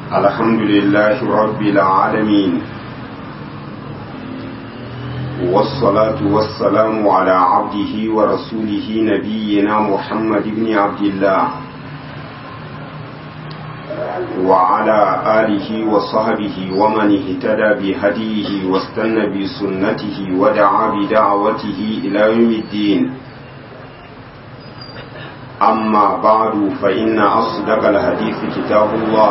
الحمد لله رب العالمين والصلاة والسلام على عبده ورسوله نبينا محمد بن عبد الله وعلى آله وصحبه ومن اهتدى بهديه واستنى بسنته ودعا بدعوته إلى يوم الدين أما بعد فإن أصدق الحديث كتاب الله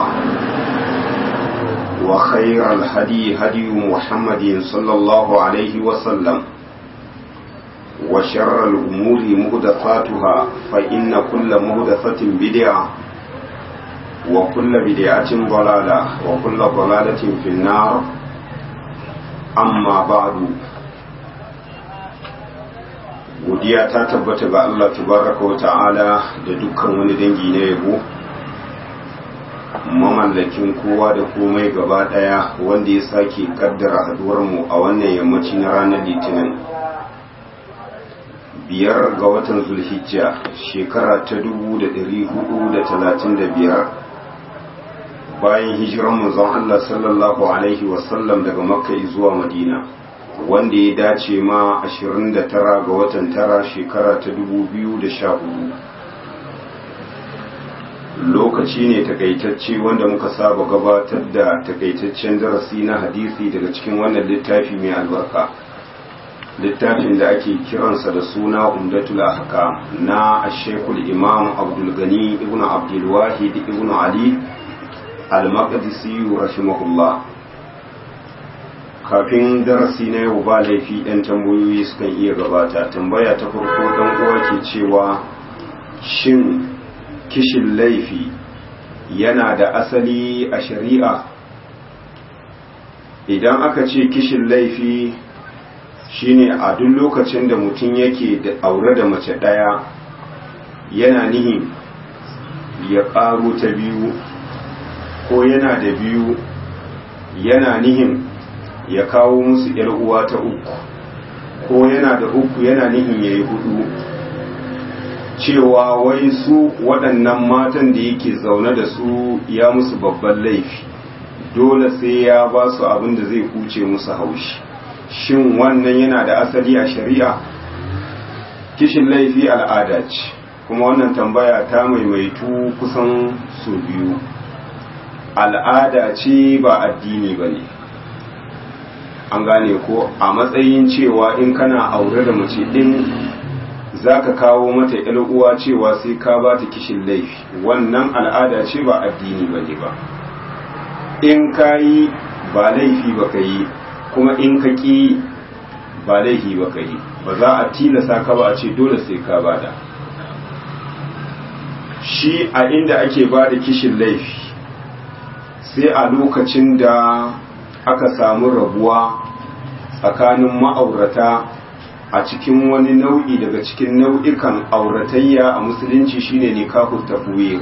وخير الهدي هدي محمد صلى الله عليه وسلم وشر الأمور مهدفاتها فإن كل مهدفة بدعة وكل بدعة ضلالة وكل ضلالة في النار أما بعد godiya ta tabbata ga Allah tabaraka wa ta'ala da dukkan wani dangi na yabo mamallakin kowa da komai gaba daya wanda ya sake kaddara haduwar mu a wannan yammaci na ranar litinin biyar ga watan zulhijja shekara ta dubu da dari hudu da talatin da biyar bayan hijiran manzon Allah sallallahu alaihi wasallam daga makka zuwa madina wanda ya dace ma 29 ga watan tara shekara ta 2014 lokaci ne takaitacce wanda muka saba gabatar da takaitaccen darasi na hadisi daga cikin wannan littafi mai albarka littafin da ake kiransa da suna umdatul ahkam na ashekul imam abdul gani ibn abdul wahid ibn ali al-maqdisi rahimahullah kafin darasi na yau ba laifi ɗan tambayoyi sukan iya gabata tambaya ta farko ɗan uwa ke cewa shin kishin laifi yana da asali a shari'a idan aka ce kishin laifi shine a duk lokacin da mutum yake da aure da mace ɗaya yana nihin ya ƙaro ta biyu ko yana da biyu yana nihin ya kawo musu ‘yar uwa ta uku ko yana da uku yana nihin ya yi hudu cewa wai su waɗannan matan da yake zaune da su ya musu babban laifi dole sai ya ba su abin da zai huce musu haushi shin wannan yana da asali a shari'a kishin laifi al'ada ce kuma wannan tambaya ta maimaitu kusan su biyu al'ada ce ba addini ba ne an gane ko a matsayin cewa in kana aure da mace din zaka kawo mata yar uwa cewa sai ka ba ta kishin laifi wannan al'ada ce ba addini bane ba in kayi ba laifi ba ka yi kuma in ka ki ba laifi ba ka yi ba za a tilasa ka ba a ce dole sai ka bada shi a inda ake ba da kishin laifi sai a lokacin da aka samu rabuwa tsakanin ma'aurata a cikin wani nau'i daga cikin nau'ikan auratayya a musulunci shine nikahut tafwir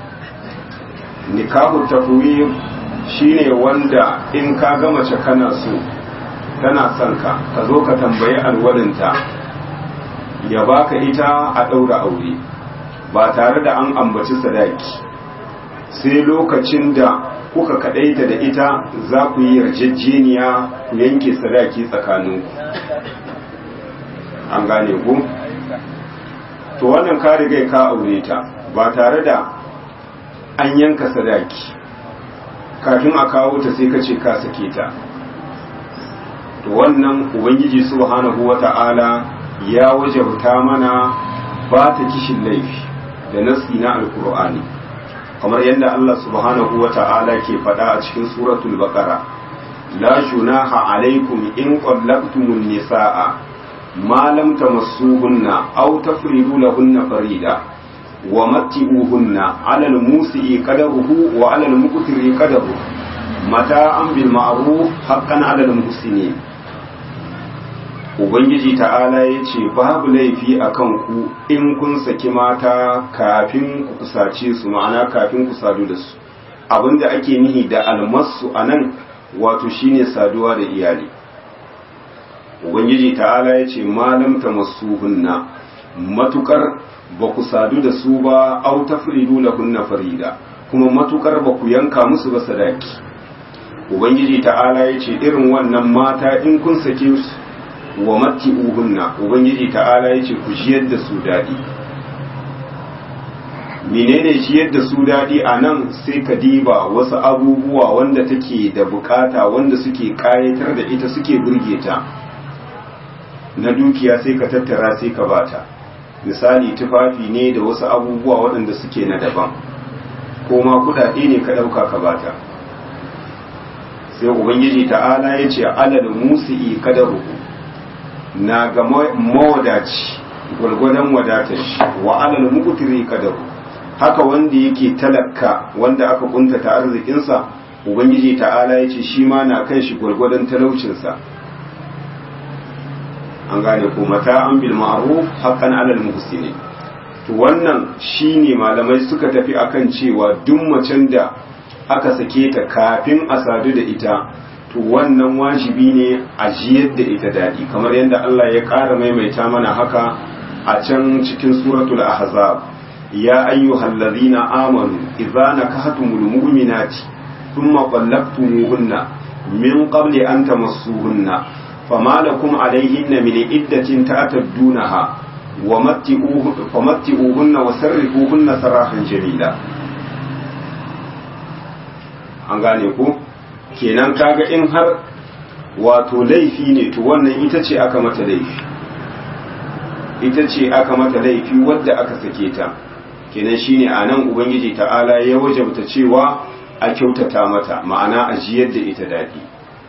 nikahut tafwir shine wanda in ka ga mace kana so tana son ka ka zo ka tambayi alwalinta ya baka ita a ɗaura aure ba tare da an ambaci sadaki sai lokacin da kuka kadaita da ita za ku yi yarjejeniya ku yanke sadaki tsakaninku an gane ku to wannan ka riga ka aure ta ba tare da an yanka sadaki kafin a kawo ta sai ka ce ka sake ta to wannan ubangiji subhanahu wata'ala ya wajabta mana ba ta kishin laifi da nasi na alkur'ani kamar yadda Allah subhanahu wa ta'ala ke faɗa a cikin suratul baqara la junaha alaikum in qallaqtumun nisaa ma lam tamassuhunna aw tafridu lahunna farida wa matti'uhunna 'ala al-musi'i qadaruhu wa 'ala al-muqtiri qadaruhu mata'an bil ma'ruf haqqan 'ala al-muhsinin ubangiji ta'ala ya ce babu laifi a kanku in kun saki mata kafin ku kusace su ma'ana kafin ku sadu da su abinda ake nihi da almasu a nan wato shine saduwa da iyali ubangiji ta'ala ya ce malam ta masu hunna matukar ba ku sadu da su ba au tafridu lahunna farida kuma matukar ba ku yanka musu ba sadaki ubangiji ta'ala ya ce irin wannan mata in kun sake su wa matti uhunna ubangiji ta'ala ya ce ku jiyar da su daɗi menene jiyar da su daɗi a nan sai ka diba wasu abubuwa wanda take da bukata wanda suke kayatar da ita suke burge ta na dukiya sai ka tattara sai ka bata misali tufafi ne da wasu abubuwa waɗanda suke na daban ko ma kuɗaɗe ne ka ɗauka ka bata sai ubangiji ta'ala ya ce alal musi'i kadaru na ga mawadaci gwargwadon wadatar shi wa alal mukutiri kadaru haka wanda yake talaka wanda aka kuntata arzikinsa ubangiji ta'ala ya ce shi ma na kan shi gwargwadon talaucinsa an gane ko mata an bil ma'ruf haqqan alal muhsinin to wannan shine malamai suka tafi akan cewa duk macen da aka sake ta kafin a sadu da ita to wannan wajibi ne a jiyar da ita daɗi kamar yadda Allah ya ƙara maimaita mana haka a can cikin suratul ahzab ya ayyuhal ladzina amanu idza nakahtumul mu'minati thumma qallaqtumuhunna min qabli an tamassuhunna fama lakum alayhinna min iddatin ta'taddunaha wa matti'uhunna wa sarrifuhunna sarahan jamila an gane ku kenan kaga in har wato laifi ne to wannan ita ce aka mata laifi ita ce aka mata laifi wadda aka sake ta kenan shine a nan ubangiji ta'ala ya wajabta cewa a kyautata mata ma'ana a jiyar da ita daɗi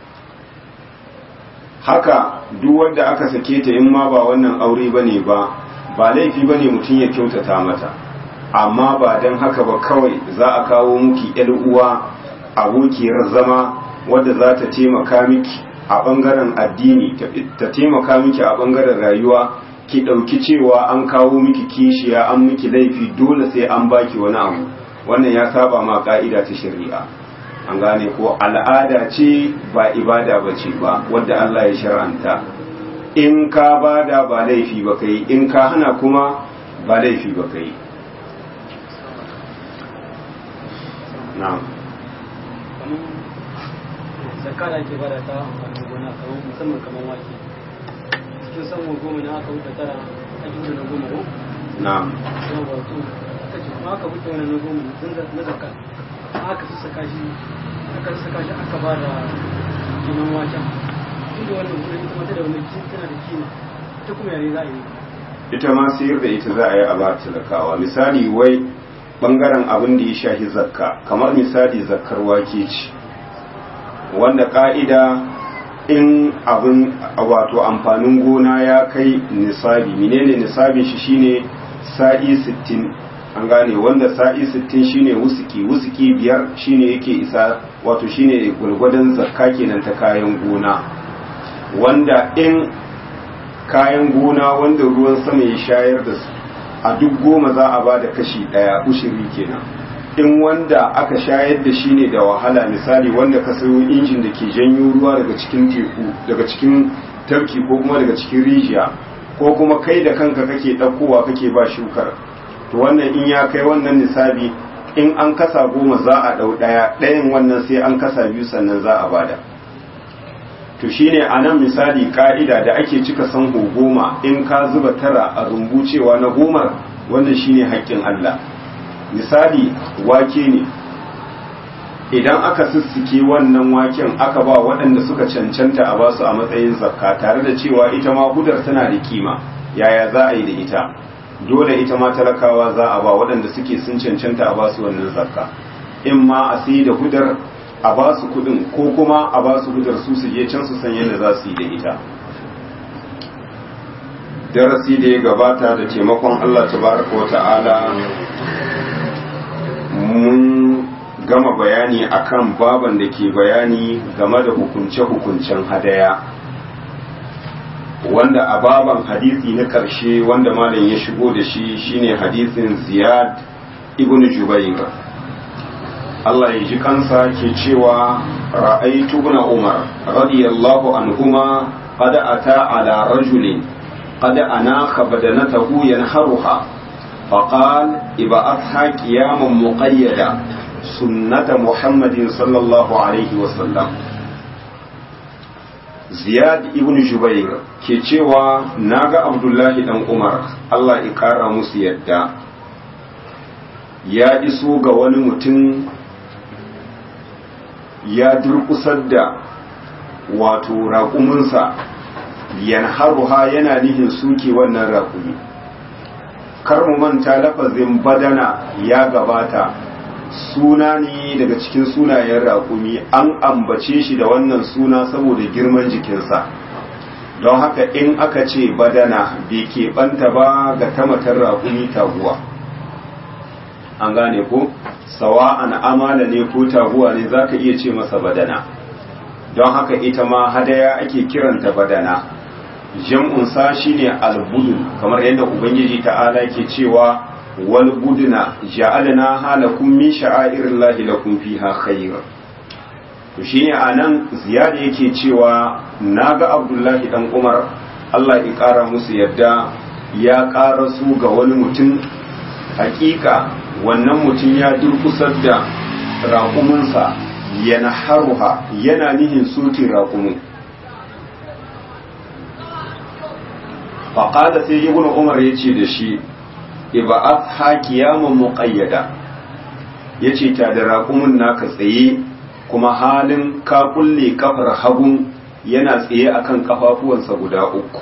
haka duk wanda aka sake ta in ma ba wannan aure bane ba ba laifi bane mutum ya kyautata mata amma ba don haka ba kawai za a kawo muki 'yar uwa abokiyar zama wadda za ta taimaka miki a ɓangaren addini ta taimaka miki a ɓangaren rayuwa ki ɗauki cewa an kawo miki kishiya an miki laifi dole sai an baki wani abu wannan ya saba ma ka'ida ta shari'a an gane ko al'ada ce ba ibada ba ce ba wadda Allah ya shar'anta in ka bada ba laifi ba kai in ka hana kuma ba laifi ba kai na'am zakka da ake bada ta amfanin gona kamar musamman kamar wake cikin samun goma na aka wuce tara a gina na goma ko na'am kuma ba to aka ce kuma aka wuce wani na goma na zakka aka sassaka shi aka sassaka shi aka ba da kinan waken inda wannan kuma ita mata da wani tana da kima ita kuma yare za a yi ita ma sayar da ita za a yi a ba talakawa misali wai bangaren abin da ya shahi zakka kamar misali zakkar wake ce wanda ka'ida in abin wato amfanin gona ya kai nisabi menene nisabin shi shine sa'i 60 an gane wanda sa'i 60 shine wusuki wusuki biyar shine yake isa wato shine gwargwadon zakka kenan ta kayan gona wanda in kayan gona wanda ruwan sama ya shayar da su a duk goma za a ba da kashi ɗaya ushiri kenan in wanda aka shayar da shi ne da wahala misali wanda ka sayo injin da ke janyo ruwa daga cikin teku daga cikin tafki ko kuma daga cikin rijiya ko kuma kai da kanka kake ɗaukowa kake ba shukar to wannan in ya kai wannan nisabi in an kasa goma za a ɗau ɗaya ɗayan wannan sai an kasa biyu sannan za a bada to shine a nan misali ka'ida da ake cika sanho goma in ka zuba tara a rumbu cewa na gomar wannan shine haƙƙin Allah misali wake ne idan aka sissike wannan waken aka ba waɗanda suka cancanta a basu a matsayin zakka tare da cewa ita ma hudar tana da kima yaya za a yi da ita dole ita ma talakawa za a ba waɗanda suke sun cancanta a basu wannan zakka in ma a sai da hudar a ba su kudin ko kuma a ba su hudar su su je can su san yadda za su yi da ita darasi da ya gabata da taimakon Allah tabaraka wa ta'ala mun gama bayani akan baban da ke bayani game da hukunce-hukuncen hadaya wanda a baban hadisi na karshe wanda malam ya shigo da shi shine hadisin ziyad ibn jubair Allah ya ji kansa ke cewa ra'aitu ibn Umar radiyallahu anhuma qad ata ala rajulin qad anaka badanatahu yanharuha فقال ابعثها قياما مقيدا sunnata muhammadin sallallahu alaihi wasallam ziyad ibn jubair ke cewa naga abdullahi dan umar allah ya kara musu yadda ya iso ga wani mutum ya durkusar da wato raƙuminsa yanharuha yana nihin suke wannan raƙumi kar mu manta lafazin badana ya gabata suna ne daga cikin sunayen raƙumi an ambace shi da wannan suna saboda girman jikinsa don haka in aka ce badana bai keɓanta ba ga tamatar raƙumi taguwa an gane ko sawa'an amala ne ko taguwa ne za ka iya ce masa badana don haka ita ma hadaya ake kiranta badana jam'unsa shine albudun kamar yadda ubangiji ta'ala ke cewa wal buduna ja'alna halakum min sha'airillahi lakum fiha khair to shine anan ziyada yake cewa naga abdullahi dan umar Allah ya kara musu yadda ya kara su ga wani mutum hakika wannan mutum ya durkusar da raƙuminsa yana haruha yana nihin soke raƙumin faƙada sai ibn umar ya ce da shi iba'at hakiyaman muƙayyada ya ce ta da raƙumin naka tsaye kuma halin ka kulle kafar hagun yana tsaye akan kafafuwansa guda uku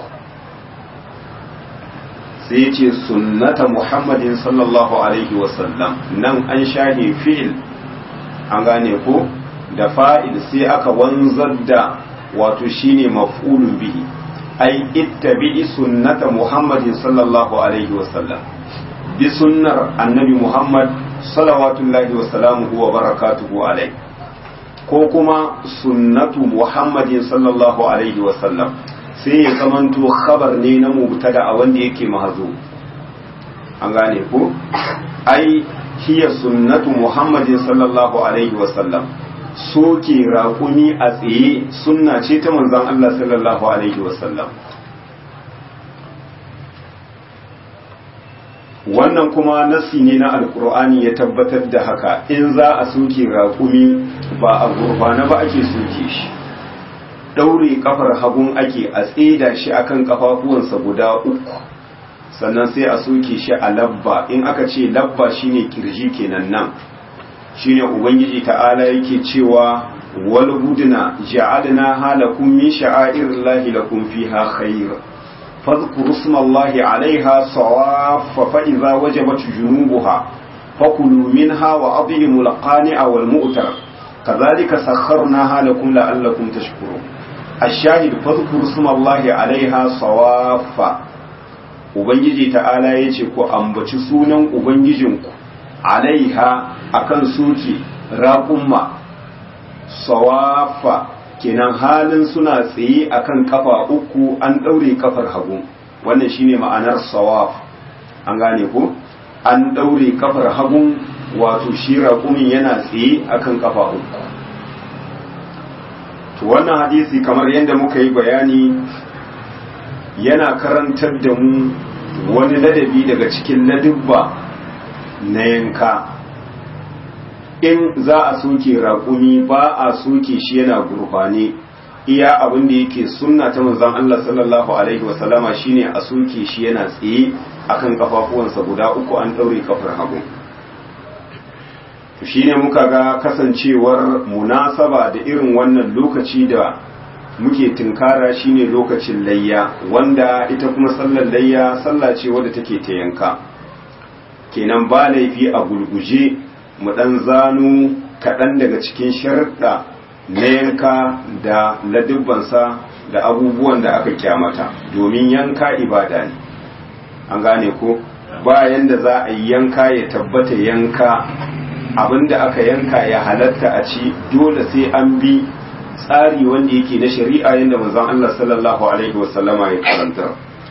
sai ya ce sunnata muhammadin sallallahu alaihi wasallam nan an shahe fi'il an gane ko da fa'il sai aka wanzar da wato shine maf'ulun bihi ai ittabi'i sunnata muhammadin sallallahu alaihi wasallam bi sunnar annabi muhammad salawatullahi wa salamuhu wa barakatuhu alai ko kuma sunnatu muhammadin sallallahu alaihi wasallam sai ya zamanto khabar ne na mubtada a wanda yake mahazo an gane ko ai hiya sunnatu muhammadin sallallahu alaihi wasallam soke raƙumi a tsaye sunna ce ta manzon Allah sallallahu alaihi wasallam wannan kuma nasi ne na alkur'ani ya tabbatar da haka in za a soke raƙumi ba a gurbana ba ake soke shi ɗaure kafar hagun ake a tseda shi akan kafafuwansa guda uku sannan sai a soke shi a labba in aka ce labba shine kirji kenan nan shine ubangiji ta'ala yake cewa wal budna ja'alna halakum min sha'airillahi lakum fiha khair fadhkuru ismallahi 'alayha sawaffa fa idza wajabat junubuha fakulu minha wa adhimu al-qani'a wal mu'tar kadhalika sakharnaha lakum la'allakum tashkurun الشاهد فاذكروا اسم الله عليها صوافا ubangiji ta'ala ya ce ku ambaci sunan ubangijinku alaiha akan suke raƙumma sawafa kenan halin suna tsaye akan kafa uku an ɗaure kafar hagu wannan shine ma'anar sawaf an gane ku an ɗaure kafar hagu wato shi raƙumin yana tsaye akan kafa uku to wannan hadisi kamar yadda muka yi bayani yana karantar da mu wani ladabi daga cikin ladubba na yanka in za a soke raƙumi ba a soke shi yana gurfane iya abin da yake sunna ta manzon Allah sallallahu alaihi wasallama shine a soke shi yana tsaye akan kafafuwansa guda uku an ɗaure kafar hagu shine muka ga kasancewar munasaba da irin wannan lokaci da muke tunkara shine lokacin layya wanda ita kuma sallar layya sallah ce wadda take ta yanka kenan ba laifi a gulguje mu dan zanu kaɗan daga cikin sharuɗa na yanka da ladubbansa da abubuwan da aka kyamata domin yanka ibada ne an gane ko bayan da za a yi yanka ya tabbata yanka abinda aka yanka ya halatta a ci dole sai an bi tsari wanda yake na shari'a yadda manzon Allah sallallahu alaihi wasallama ya karanta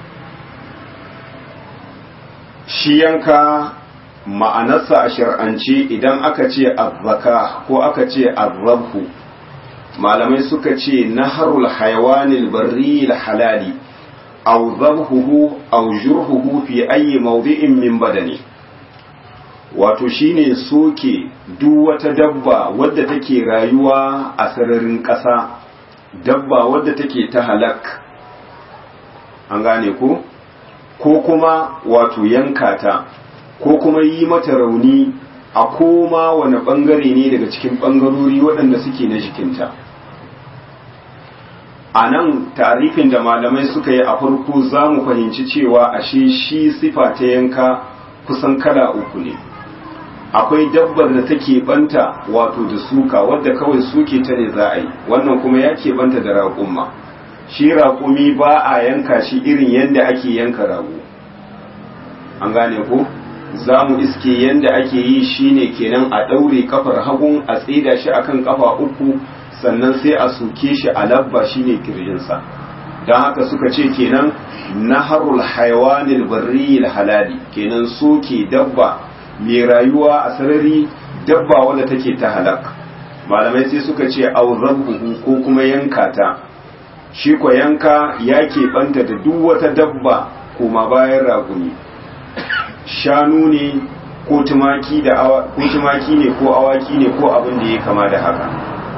shi yanka ma'anarsa a shar'ance idan aka ce azzaka ko aka ce azzabhu malamai suka ce naharul hayawanil barri halali aw dhabhuhu aw jurhuhu fi ayyi mawdi'in min badani wato shine soke duk wata dabba wadda take rayuwa a sararin ƙasa dabba wadda take ta halak an gane ko ko kuma wato yanka ta ko kuma yi mata rauni a koma wani bangare ne daga cikin bangarori waɗanda suke na jikinta a nan tarifin da malamai suka yi a farko za mu fahimci cewa ashe shi sifa ta yanka kusan kala uku ne akwai dabbar da take banta wato da suka wadda kawai suke ta ne za a yi wannan kuma ya ke banta da raƙumma shi raƙumi ba a yanka shi irin yadda ake yanka rago an gane ko za mu iske yadda ake yi shine kenan a ɗaure kafar hagun a tsida shi akan kafa uku sannan sai a soke shi a labba shine kirjinsa don haka suka ce kenan naharul haiwanil barriyil halali kenan soke dabba mai rayuwa a sarari dabba wadda take ta halak malamai sai suka ce auzabbuhu ko kuma yanka ta shi ko yanka ya keɓanta da duk wata dabba kuma bayan raguni shanu ne ko tumaki da ko tumaki ne ko awaki ne ko abin da ya kama da haka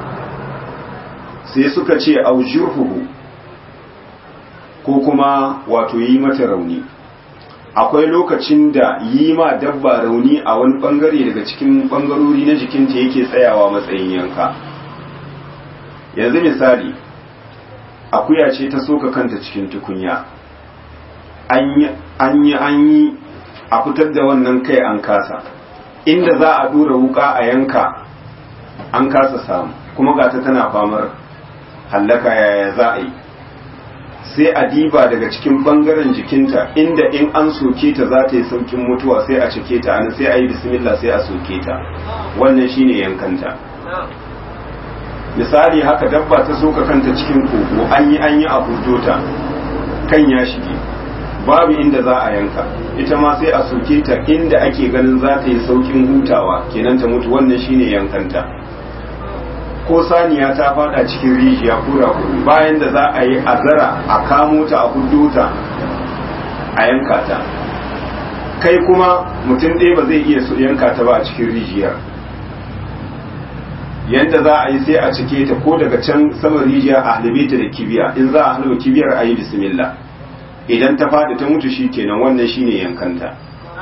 sai suka ce aujurhuhu ko kuma wato yi mata rauni akwai lokacin da yi ma dabba rauni a wani bangare daga cikin bangarori na jikinta yake tsayawa matsayin yanka yanzu misali akuya ce ta soka kanta cikin tukunya an yi an yi a fitar da wannan kai an kasa inda za a dura wuka a yanka an kasa samu kuma gata tana famar hallaka yaya za a yi sai a diba daga cikin bangaren jikinta inda in an soke ta za ta yi saukin mutuwa sai a cike ta ana sai a yi bismillah sai a soke ta wannan shine yankanta misali haka dabba ta soka kanta cikin kogo an yi an yi a ta kan ya shige babu inda za a yanka ita ma sai a soke ta inda ake ganin za ta yi saukin hutawa kenan ta mutu wannan shine yankanta ko saniya ta fada cikin rijiya ko rakuri bayan da za a yi azara a kamo ta a hudu ta a yanka ta kai kuma mutum ɗaya ba zai iya yanka ta ba a cikin rijiyar yadda za a yi sai a cike ta ko daga can saman rijiya a halibe ta da kibiya in za a halba kibiyar a yi bismillah idan ta fada ta mutu shi kenan wannan shine yankanta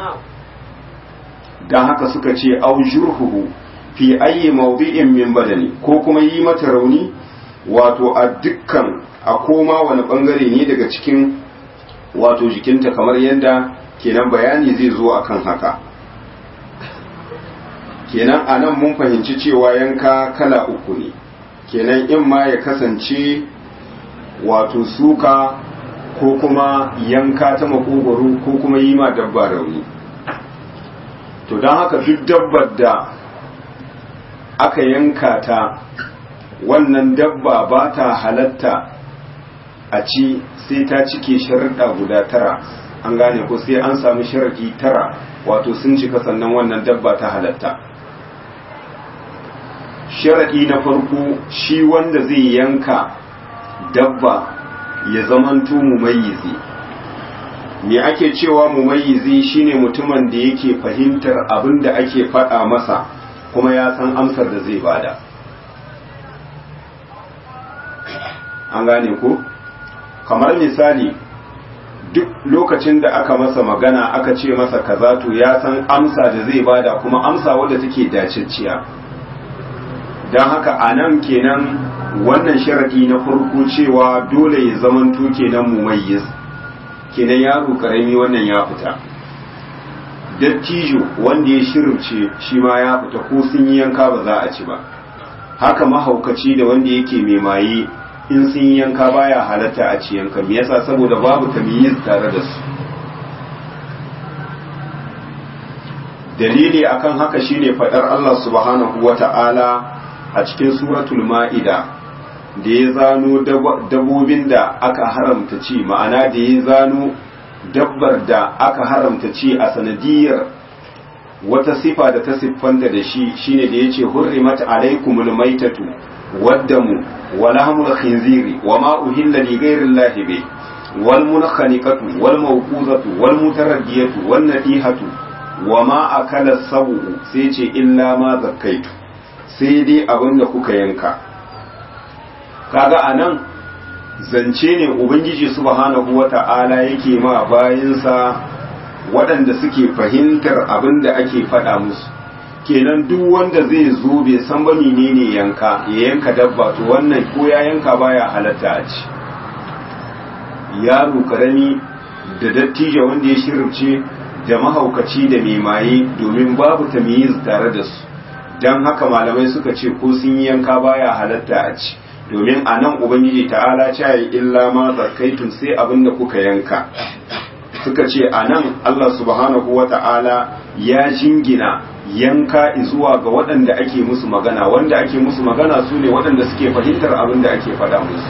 don haka suka ce aujurhuhu fi ayi mawdi'in min badani ko kuma yi mata rauni wato a dukkan a koma wani bangare ne daga cikin wato jikinta kamar yadda kenan bayani zai zo akan haka kenan a nan mun fahimci cewa yanka kala uku ne kenan in ma ya kasance wato suka ko kuma yanka ta makogwaro ko kuma yi ma dabba rauni to don haka duk dabbar da aka yanka ta wannan dabba ba ta halatta a ci sai ta cike sharaɗa guda tara an gane ko sai an samu sharaɗi tara wato sun cika sannan wannan dabba ta halatta sharaɗi na farko shi wanda zai yanka dabba ya zamanto mumayyizi me ake cewa mumayyizi shine mutumin da yake fahimtar abin da ake faɗa masa kuma ya san amsar da zai bada an gane ko kamar misali duk lokacin da aka masa magana aka ce masa kaza to ya san amsa da zai bada kuma amsa wadda take dacicciya don haka a nan kenan wannan sharadi na farko cewa dole ya zamanto kenan mumayyiz kenan yaro karami wannan ya fita dattijo wanda ya shirce shi ma ya fita ko sun yi yanka ba za a ci ba haka mahaukaci da wanda yake mai maye in sun yi yanka baya halatta a ci yanka me yasa saboda babu tamyiz tare da su dalili akan haka shine fadar Allah subhanahu wata'ala a cikin suratul ma'ida da ya zano dabbobin da aka haramta ci ma'ana da ya zano dabbar da aka haramta ci a sanadiyar wata sifa da ta siffanta da shi shine da yace hurrimat alaikumul maitatu waddamu wa lahmul khinziri wa ma uhilla li ghayri llahi bi wal munkhaniqatu wal mawquzatu wal mutaraddiyatu wan nadihatu wa ma akala sabu sai ce illa ma zakkaitu sai dai abin da kuka yanka kaga anan zance ne ubangiji subhanahu wata'ala yake ma bayinsa waɗanda suke fahimtar abin da ake faɗa musu kenan duk wanda zai zo bai san ba menene yanka ya yanka dabba to wannan ko ya yanka baya halatta a ci yaro karami da dattijo wanda ya shirce da mahaukaci da mai maye domin babu tamyiz tare da su dan haka malamai suka ce ko sun yi yanka baya halatta a ci domin a nan ubangiji ta'ala ce yi illa ma zakaitun sai abin da kuka yanka suka ce a nan Allah subhanahu wa ta'ala ya jingina yanka zuwa ga waɗanda ake musu magana wanda ake musu magana su ne waɗanda suke fahimtar abin da ake faɗa musu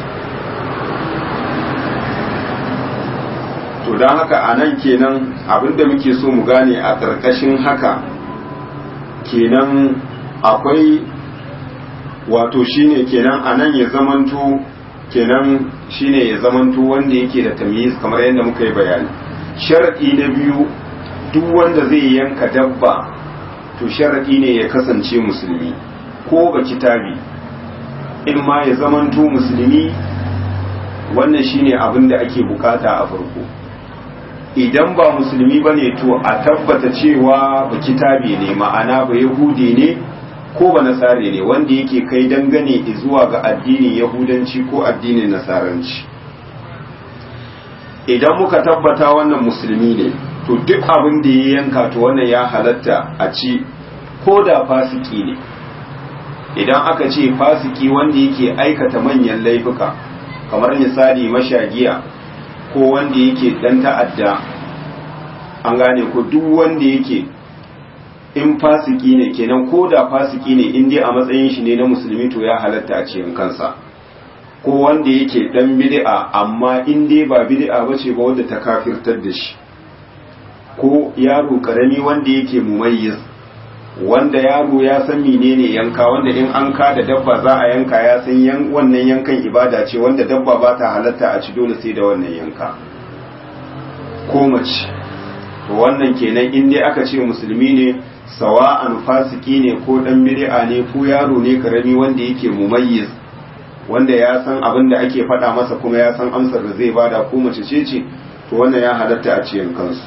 to don haka a nan kenan abin da muke so mu gane a ƙarƙashin haka kenan akwai wato shine kenan a nan ya zamanto kenan shine ya zamanto wanda yake da tamyiz kamar yadda muka yi bayani sharadi na biyu duk wanda zai yanka dabba to sharadi ne ya kasance musulmi ko ba kitabi in ma ya zamanto musulmi wannan shine abin da ake bukata a farko idan ba musulmi bane to a tabbata cewa ba kitabi ne ma'ana ba yahudi ne ko ba nasare ne wanda yake kai dangane zuwa ga addinin yahudanci ko addinin nasaranci idan muka tabbata wannan musulmi ne to duk abin da ya yanka to wannan ya halatta a ci ko da fasiki ne idan aka ce fasiki wanda yake aikata manyan laifuka kamar misali mashagiya ko wanda yake dan ta'adda an gane ko duk wanda yake in fasiki ne kenan ko da fasiki ne in dai a matsayin shi ne na musulmi to ya halatta a cikin kansa ko wanda yake dan bid'a amma in dai ba bid'a bace ba wanda ta kafirtar da shi ko yaro karami wanda yake mumayyiz wanda yaro ya san menene yanka wanda in an ka da dabba za a yanka ya san yan wannan yankan ibada ce wanda dabba ba ta halatta a ci dole sai da wannan yanka ko mace to wannan kenan in dai aka ce musulmi ne sawa'an fasiki ne ko dan bid'a ne ko yaro ne karami wanda yake mumayyiz wanda ya san abin da ake faɗa masa kuma ya san amsar da zai bada ko mace ce ce to wannan ya halatta a cikin kansu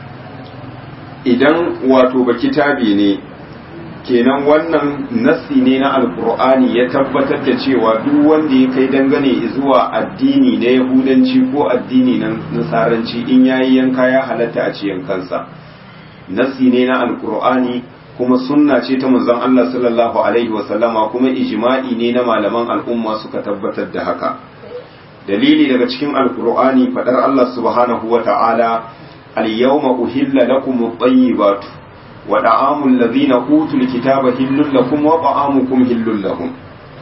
idan wato ba kitabi ne kenan wannan nassi ne na alkur'ani ya tabbatar da cewa duk wanda ya kai dangane zuwa addini na yahudanci ko addini na nasaranci in yayi yanka ya halatta a cikin kansa nassi ne na alkur'ani kuma sunna ce ta manzon Allah sallallahu alaihi wasallama kuma ijma'i ne na malaman al'umma suka tabbatar da haka dalili daga cikin alkur'ani fadar Allah subhanahu wa ta'ala al-yawma uhilla lakum at-tayyibatu wa da'amul ladhina utul kitaba hillul lakum wa ta'amukum hillul lahum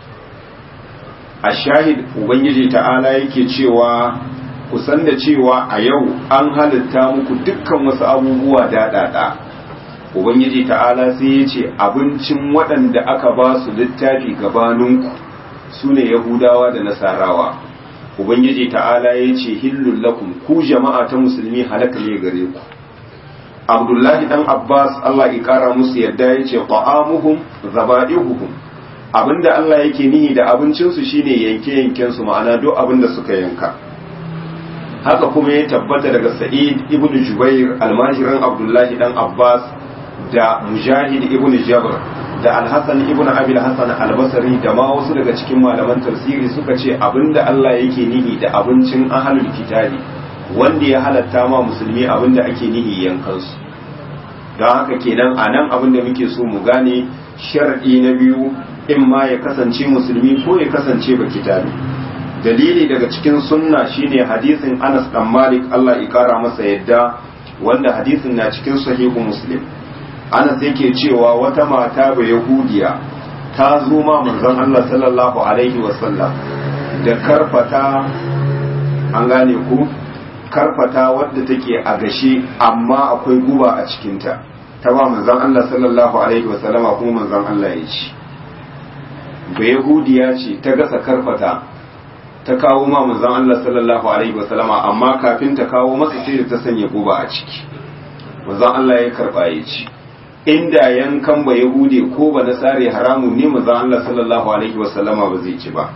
ashahid ubangiji ta'ala yake cewa ku san da cewa a yau an halitta muku dukkan wasu abubuwa daɗaɗa ubangiji ta'ala sai ya ce abincin waɗanda aka ba su littafi gabaninku su ne yahudawa da nasarawa ubangiji ta'ala ya ce hillun lakum ku jama'a ta musulmi halaka ne gare ku abdullahi dan abbas allah ya kara musu yadda ya ce ta'amuhum zaba'ihuhum abinda allah yake nihi da abincinsu shine yanke yankensu ma'ana duk abinda suka yanka haka kuma ya tabbata daga sa'id ibn jubair almajiran abdullahi dan abbas da mujahid ibn jabr da alhassan ibn abil hassan albasari da ma wasu daga cikin malaman tafsiri suka ce abinda allah yake nihi da abincin ahalul kitabi wanda ya halatta ma musulmi abinda ake nihi yankansu don haka kenan a nan abinda muke so mu gane shar'i na biyu in ma ya kasance musulmi ko ya kasance ba kitabi dalili daga cikin sunna shine hadisin Anas dan Malik Allah ya kara masa yadda wanda hadisin na cikin sahihu Muslim Anas yake cewa wata mata ba Yahudiya ta zo ma manzon Allah sallallahu alaihi wasallam da karfata an gane ku karfata wadda take a gashe amma akwai guba a cikinta ta ba manzon Allah sallallahu alaihi wasallama kuma manzon Allah ya ci ba Yahudiya ce ta gasa karfata ta kawo ma manzon Allah sallallahu alaihi wasallama amma kafin ta kawo masa sai da ta sanya guba a ciki manzon Allah ya karba ya ci inda yankan ba yahude ko ba nasare haramu ne manzon Allah sallallahu alaihi wasallama ba zai ci ba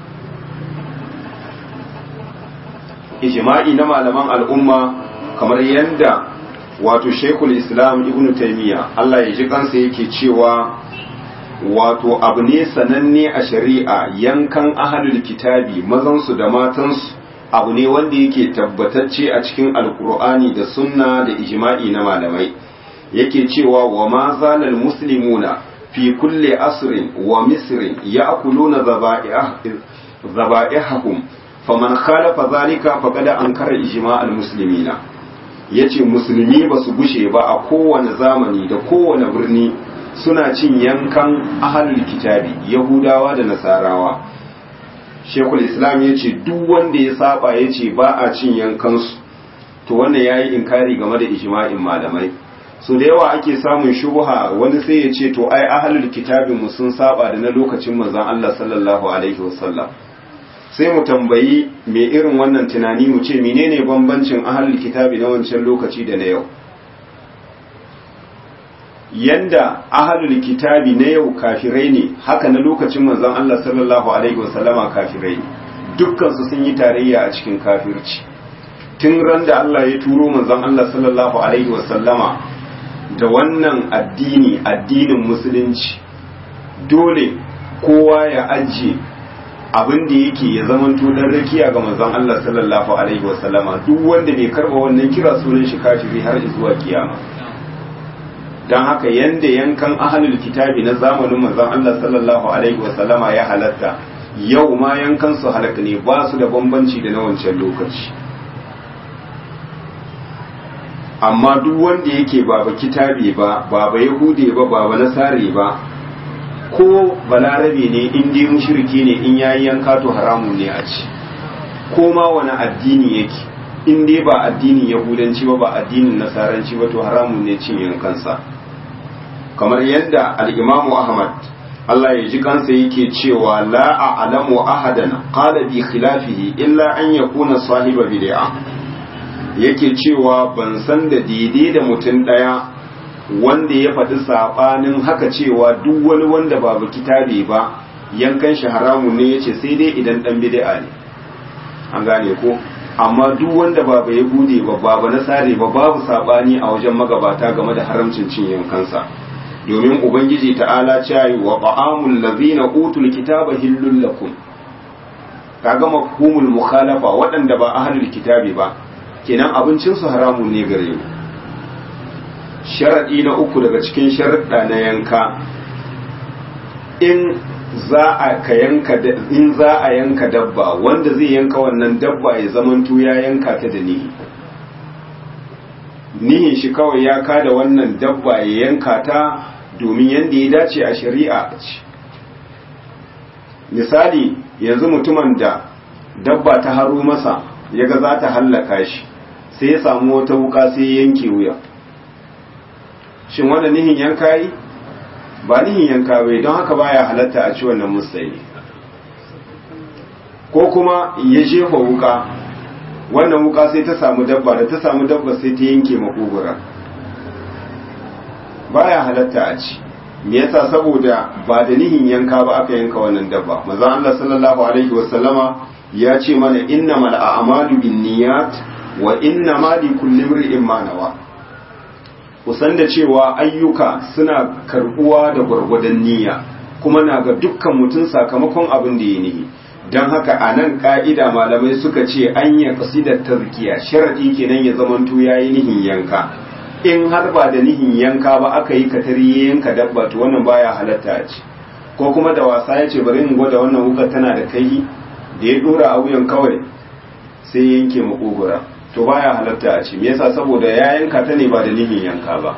ijma'i na malaman al'umma kamar yadda wato shekul islam ibn taimiyya Allah ya ji kansa yake cewa wato abu ne sananne a shari'a yankan ahalul kitabi mazansu da matansu abu ne wanda yake tabbatacce a cikin alkur'ani da sunna da ijma'i na malamai yake cewa wa ma zalal muslimuna fi kulli asrin wa misrin ya'kuluna zaba'ihahum faman khalafa zalika faqad ankara ijma'al muslimina yace musulmi ba su gushe ba a kowane zamani da kowane birni suna cin yankan ahalul kitabi yahudawa da nasarawa shekul islam ya ce duk wanda ya saba ya ce ba a cin yankansu to wannan ya yi inkari game da ijma'in malamai so da yawa ake samun shubuha wani sai ya ce to ai ahalul kitabin mu sun saba da na lokacin manzon Allah sallallahu alaihi wasallam sai mu tambayi me irin wannan tunani mu ce menene bambancin ahalul kitabi na wancan lokaci da na yau yanda ahalul kitabi na yau kafirai ne haka na lokacin manzon Allah sallallahu alaihi wasallama kafirai ne dukkan su sun yi tarayya a cikin kafirci tun ran da Allah ya turo manzon Allah sallallahu alaihi wasallama da wannan addini addinin musulunci dole kowa ya ajiye abin da yake ya zamanto dan rakiya ga manzon Allah sallallahu alaihi wasallama duk wanda bai karba wannan kira sunan shi kafiri har zuwa kiyama don haka yanda yankan ahalul kitabi na zamanin manzon Allah sallallahu alaihi wasallama ya halatta yau ma yankan su halaka ne ba su da bambanci da na wancan lokaci amma duk wanda yake baba kitabi ba baba yahude ba baba nasare ba ko balarabe ne in dai mushriki ne in yayi yanka to haramun ne a ci ko ma wani addini yake in dai ba addinin yahudanci ba ba addinin nasaranci ba to haramun ne cin yankansa kamar yadda al-imamu ahmad Allah ya ji kansa yake cewa la a'lamu ahadan qala bi khilafihi illa an yakuna sahiba bid'a yake cewa ban san da daidai da mutum daya wanda ya faɗi sabanin haka cewa duk wani wanda ba kitabe ba yankan shi haramun ne yace sai dai idan dan bid'a ne an gane ko amma duk wanda ba bai bude ba ba na sare ba babu sabani a wajen magabata game da haramcin cin yankansa domin ubangiji ta'ala cewa wa ta'amul ladhina utul kitaba hillul lakum kaga mafhumul mukhalafa waɗanda ba ahlul kitabi ba kenan abincin su haramun ne gare mu sharadi na uku daga cikin sharuɗa na yanka in za a ka yanka in za a yanka dabba wanda zai yanka wannan dabba ya zamanto ya yanka ta da nihi nihin shi kawai ya kada wannan dabba ya yanka ta domin yadda ya dace a shari'a a ci misali yanzu mutumin da dabba ta haro masa ya ga za ta hallaka shi sai ya samu wata wuka sai ya yanke wuya shin wanda nihin yanka yi ba nihin yanka bai don haka baya halatta a ci wannan musayi ko kuma ya jefa wuka wannan wuka sai ta samu dabba da ta samu dabba sai ta yanke makogura baya halatta a ci me yasa saboda ba da nihin yanka ba aka yanka wannan dabba manzo Allah sallallahu alaihi wasallama ya ce mana innamal a'malu binniyat wa innamal likulli imrin ma nawa kusan da cewa ayyuka suna karbuwa da gwargwadon niyya kuma na ga dukkan mutum sakamakon abin da ya nihi don haka a nan ka'ida malamai suka ce an ya kasidar tazkiya sharaɗi kenan ya zamanto ya yi nihin yanka in har ba da nihin yanka ba aka yi katari ya yanka dabba to wannan baya halatta a ci ko kuma da wasa ya ce bari in gwada wannan wukar tana da kai da ya dora a wuyan kawai sai yanke makogura to baya halatta a ci me yasa saboda ya yanka ta ne ba da nihin yanka ba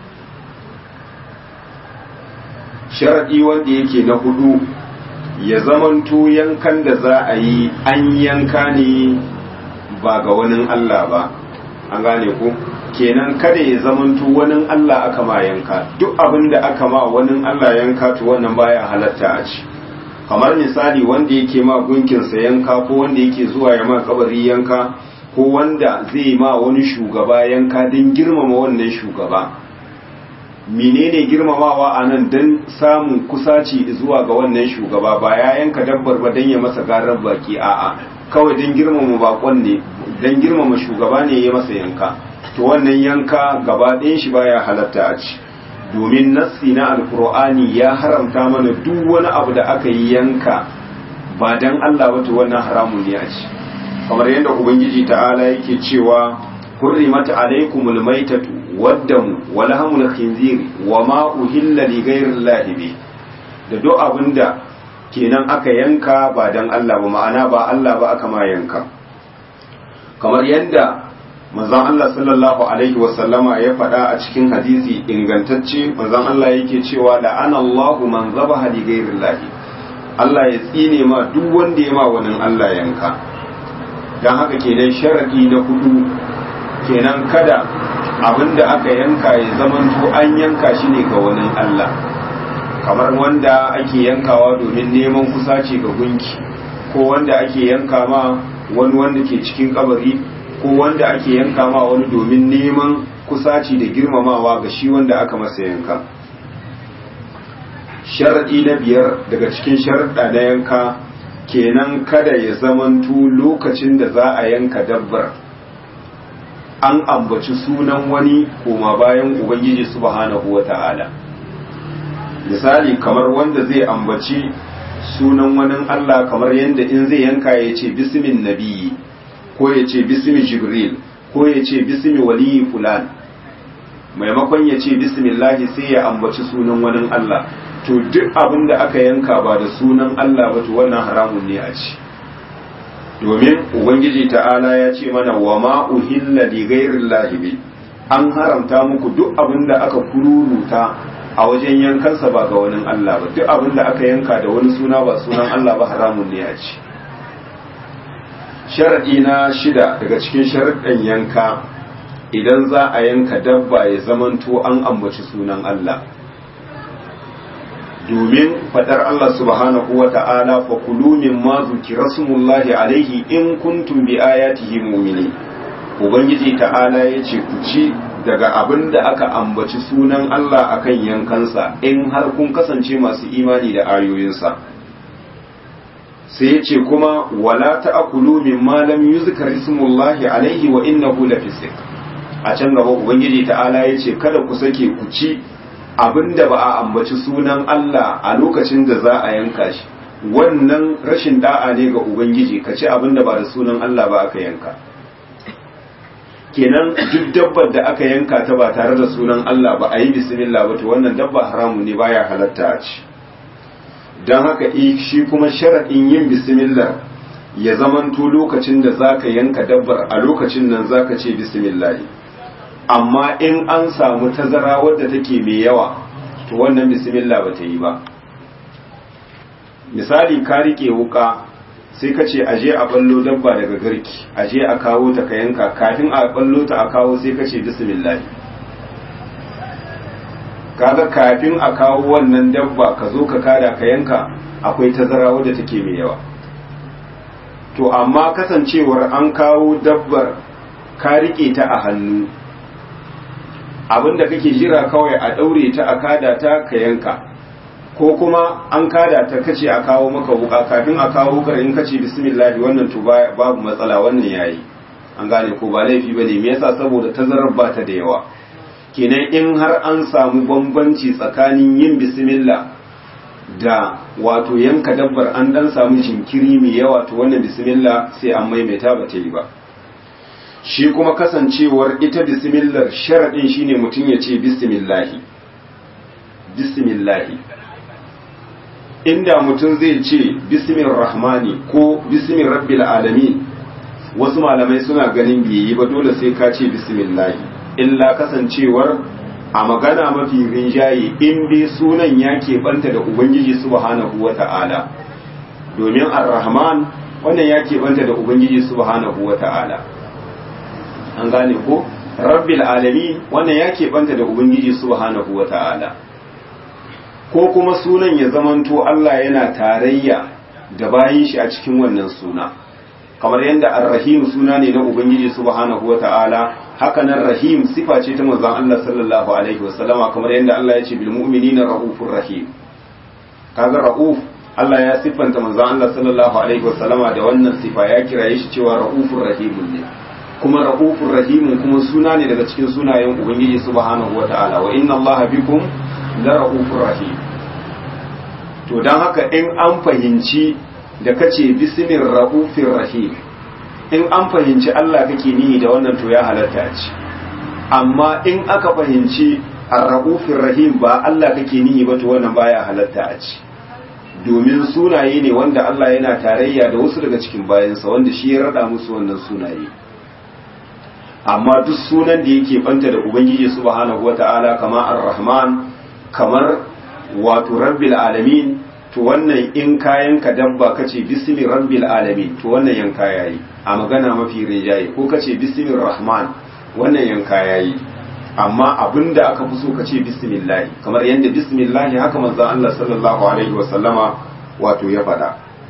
sharadi wanda yake na hudu ya zamanto yankan da za a yi an yanka ne ba ga wani Allah ba an gane ku kenan kada ya zamanto wani Allah aka ma yanka duk abin da aka ma wani Allah yanka to wannan baya halatta a ci kamar misali wanda yake ma gunkinsa yanka ko wanda yake zuwa ya ma kabari yanka ko wanda zai ma wani shugaba yanka don girmama wannan shugaba menene girmamawa a nan don samun kusaci zuwa ga wannan shugaba ba ya yanka dabbar ba don ya masa garar baki a'a kawai don girmama bakon ne don girmama shugaba ne ya masa yanka to wannan yanka gaba ɗayan shi baya halatta a ci domin nassi na alkur'ani ya haramta mana duk wani abu da aka yi yanka ba don Allah ba to wannan haramun ne a ci kamar yadda ubangiji ta'ala yake cewa hurrimat alaikumul maitatu waddamu wa lahamul khinzir wa ma uhilla li ghayrillahi bi da duk abinda kenan aka yanka ba dan Allah ba ma'ana ba Allah ba aka ma yanka kamar yadda manzon Allah sallallahu alaihi wa sallama ya faɗa a cikin hadisi ingantacce manzon Allah yake cewa da ana Allahu man zabaha li ghayrillahi Allah ya tsine ma duk wanda ya ma wani Allah yanka don haka kenan sharaɗi na hudu kenan kada abinda aka yanka ya zamanto an yanka shi ne ga wani Allah kamar wanda ake yankawa domin neman kusaci ga gunki ko wanda ake yanka ma wani wanda ke cikin kabari ko wanda ake yanka ma wani domin neman kusaci da girmamawa ga shi wanda aka masa yanka sharaɗi na biyar daga cikin sharaɗa na yanka kenan kada ya zamanto lokacin da za a yanka dabbar an ambaci sunan wani koma bayan ubangiji subhanahu wata'ala misali kamar wanda zai ambaci sunan wani Allah kamar yadda in zai yanka ya ce bismin nabiyyi ko ya ce bismi jibril ko ya ce bismi waliyi fulan maimakon ya ce bismillahi sai ya ambaci sunan wani Allah to duk abin da aka yanka ba da sunan Allah ba to wannan haramun ne a ci domin ubangiji ta'ala ya ce mana wa ma uhilla li ghairillahi bi an haramta muku duk abin da aka kururuta a wajen yankansa ba ga wani Allah ba duk abin da aka yanka da wani suna ba sunan Allah ba haramun ne a ci sharadi na shida daga cikin sharaɗin yanka idan za a yanka dabba ya zamanto an ambaci sunan Allah domin fadar Allah subhanahu wa ta'ala fa kulu mimma zukira smullahi alaihi in kuntum bi ayatihi mu'minin ubangiji ta'ala yace ku ci daga abin da aka ambaci sunan Allah akan yankansa in har kun kasance masu imani da ayoyinsa sai yace kuma wala ta'kulu mimma lam yuzkar ismullahi alaihi wa innahu lafisq a can gaba ubangiji ta'ala yace kada ku sake ku ci abinda ba a ambaci sunan Allah a lokacin da za a yanka shi wannan rashin da'a ne ga ubangiji ka ci abinda ba da sunan Allah ba aka yanka kenan duk dabbar da aka yanka ta ba tare da sunan Allah ba a yi bismillah ba to wannan dabba haramu ne baya halatta a ci don haka shi kuma sharaɗin yin bismillah ya zamanto lokacin da zaka yanka dabbar a lokacin nan zaka ce bismillah amma in an samu tazara wadda take mai yawa to wannan bismillah ba ta yi ba misali ka rike wuka sai ka ce aje a ballo dabba daga garki aje a kawo ta ka yanka kafin a ballo ta a kawo sai ka ce bismillah kaga kafin a kawo wannan dabba ka zo ka kada ka yanka akwai tazara wadda take mai yawa to amma kasancewar an kawo dabbar ka rike ta a hannu abinda kake jira kawai a daure ta a kada ta ka yanka ko kuma an kada ta kace a kawo maka wuka kafin a kawo wukar in kace bismillah wannan to babu matsala wannan yayi an gane ko ba laifi bane me yasa saboda tazarar ba ta da yawa kenan in har an samu bambanci tsakanin yin bismillah da wato yanka dabbar an dan samu jinkiri mai yawa to wannan bismillah sai an maimaita ba ta yi ba shi kuma kasancewar ita bismillah sharaɗin shine mutum ya ce bismillahi bismillahi inda mutum zai ce bismin rahmani ko bismin rabbil alamin wasu malamai suna ganin bai yi ba dole sai ka ce bismillahi illa kasancewar a magana mafi rinjaye in dai sunan ya keɓanta da ubangiji subhanahu wa ta'ala domin ar-rahman wannan ya keɓanta da ubangiji subhanahu wa ta'ala an gane ko rabbil alamin wannan ya keɓanta da ubangiji subhanahu wa ta'ala ko kuma sunan ya zamanto Allah yana tarayya da bayin shi a cikin wannan suna kamar yadda ar-rahim suna ne na ubangiji subhanahu wata'ala haka nan rahim sifa ce ta manzon Allah sallallahu alaihi wasallama kamar yadda Allah ya ce bil mu'minina raufur rahim kaga rauf Allah ya siffanta manzon Allah sallallahu alaihi wasallama da wannan sifa ya kiraye shi cewa raufur rahim ne kuma raufur rahim kuma suna ne daga cikin sunayen ubangiji subhanahu wata'ala wa inna Allah bikum la raufur rahim to dan haka in an fahimci da kace bismir raufir rahim in an fahimci Allah kake nihi da wannan to ya halatta ci amma in aka fahimci ar-raufir rahim ba Allah kake nihi ba to wannan baya halatta a ci domin sunaye ne wanda Allah yana tarayya da wasu daga cikin bayansa wanda shi ya rada musu wannan sunaye amma duk sunan da yake banta da ubangiji subhanahu wata'ala kamar ar-rahman kamar wato rabbil alamin to wannan in kayan ka dabba kace bismi rabbil alamin to wannan yanka yayi a magana mafi rijayi ko kace bismir rahman wannan yanka yayi amma abinda aka fi so kace bismillah kamar yanda bismillah haka manzon Allah sallallahu alaihi wasallama wato ya faɗa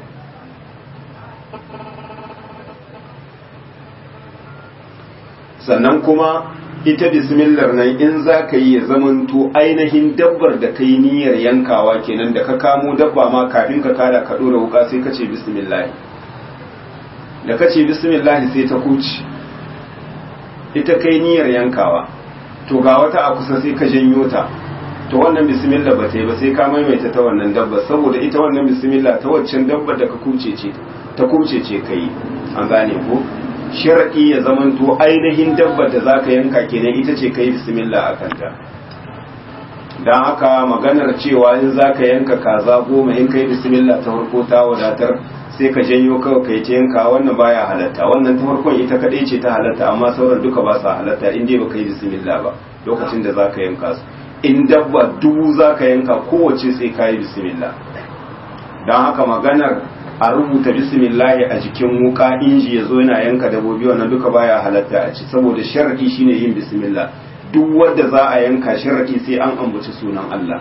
sannan kuma ita bismillah nan in za ka yi ya zamanto ainihin dabbar da ka yi niyyar yankawa kenan da ka kamo dabba ma kafin ka kada ka ɗora wuka sai ka ce bismillah da ka ce bismillah sai ta kuci ita kai niyyar yankawa to ga wata a kusa sai ka janyo ta to wannan bismillah ba ta yi ba sai ka maimaita ta wannan dabba saboda ita wannan bismillah ta waccan dabbar da ka kuce ce ta kuce ce kai an gane ko shar'i ya zamanto ainihin dabbar da zaka yanka kenan ita ce kai bismillah a kanta don haka maganar cewa in zaka yanka kaza goma in kai bismillah ta farko ta wadatar sai ka janyo kawai kai ta yanka wannan baya halatta wannan ta farkon ita kadai ce ta halatta amma sauran duka ba sa halatta in dai baka yi bismillah ba lokacin da zaka yanka su in dabba dubu zaka yanka kowace sai ka yi bismillah don haka maganar a rubuta bismillahi a jikin wuka inji ya zo yana yanka dabobi wannan duka baya halatta a ci saboda sharadi shine yin bismillah duk wanda za a yanka sharadi sai an ambaci sunan Allah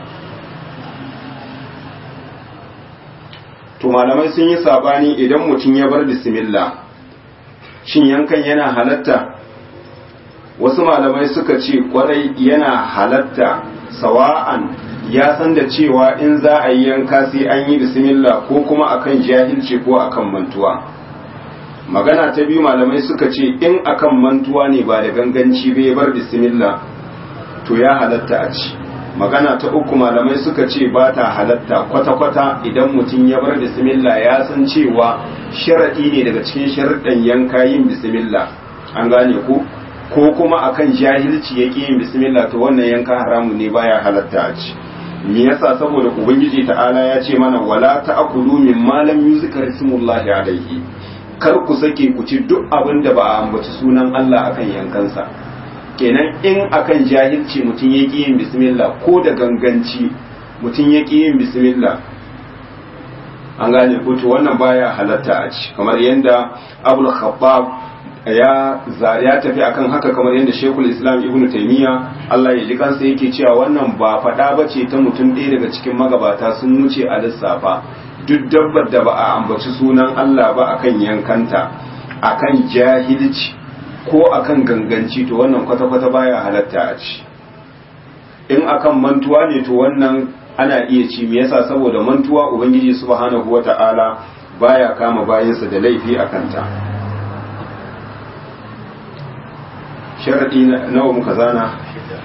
to malamai sun yi sabani idan mutum ya bar bismillah shin yankan yana halatta wasu malamai suka ce kwarai yana halatta sawa'an ya san da cewa in za a yi yanka sai an yi bismillah ko kuma akan jahilci ko akan mantuwa magana ta biyu malamai suka ce in akan mantuwa ne ba da ganganci bai bar bismillah to ya halatta a ci magana ta uku malamai suka ce ba ta halatta kwata-kwata idan mutum ya bar bismillah ya san cewa sharaɗi ne daga cikin sharaɗin yanka yin bismillah an gane ku ko kuma akan jahilci ya yin bismillah to wannan yanka haramun ne baya halatta a ci me yasa saboda ubangiji ta'ala ya ce mana wala ta'kulu mimma lam yuzkar ismullahi alayhi kar ku sake ku ci duk abin da ba a ambaci sunan Allah akan yankansa kenan in akan jahilci mutum ya ƙi yin bismillah ko da ganganci mutum ya ƙi yin bismillah an gane ko to wannan baya halatta a ci kamar yadda abul khabbab ya ya tafi akan haka kamar yadda shekul islam ibnu taymiya Allah ya ji kansa yake cewa wannan ba faɗa ba ce ta mutum ɗaya daga cikin magabata sun wuce a lissafa duk dabbar da ba a ambaci sunan Allah ba akan yankanta akan jahilci ko akan ganganci to wannan kwata-kwata baya halatta a ci in akan mantuwa ne to wannan ana iya ci me yasa saboda mantuwa ubangiji subhanahu wata'ala baya kama bayansa da laifi a kanta sharadi nawa muka zana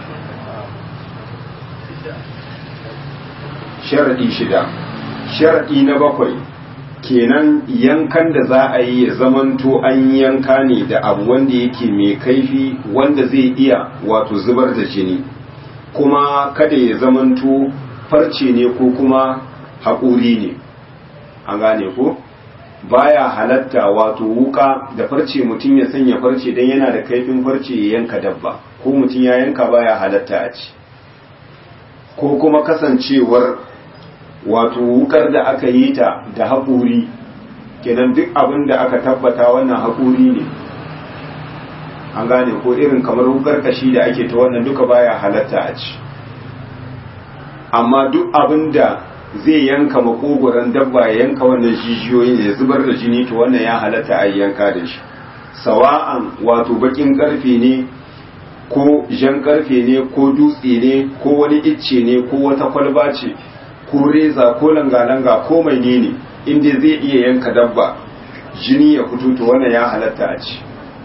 sharadi shida sharadi na bakwai kenan yankan da za a yi ya zamanto an yanka ne da abu wanda yake mai kaifi wanda zai iya wato zubar da jini kuma kada ya zamanto farce ne ko kuma haƙuri ne an gane ko baya halatta wato wuka da farce mutum ya sanya farce don yana da kaifin farce ya yanka dabba ko mutum ya yanka baya halatta a ci ko kuma kasancewar wato wukar da aka yi ta da haƙuri kenan duk abin da aka tabbata wannan haƙuri ne an gane ko irin kamar wukar kashi da ake ta wannan duka baya halatta a ci amma duk abin da zai yanka makogoron dabba ya yanka wannan jijiyoyin ya zubar da jini to wannan ya halatta a yanka da shi sawa'an wato bakin karfe ne ko jan karfe ne ko dutse ne ko wani icce ne ko wata kwalba ce ko reza ko langa-langa ko mai ne inda zai iya yanka dabba jini ya fito to wannan ya halatta a ci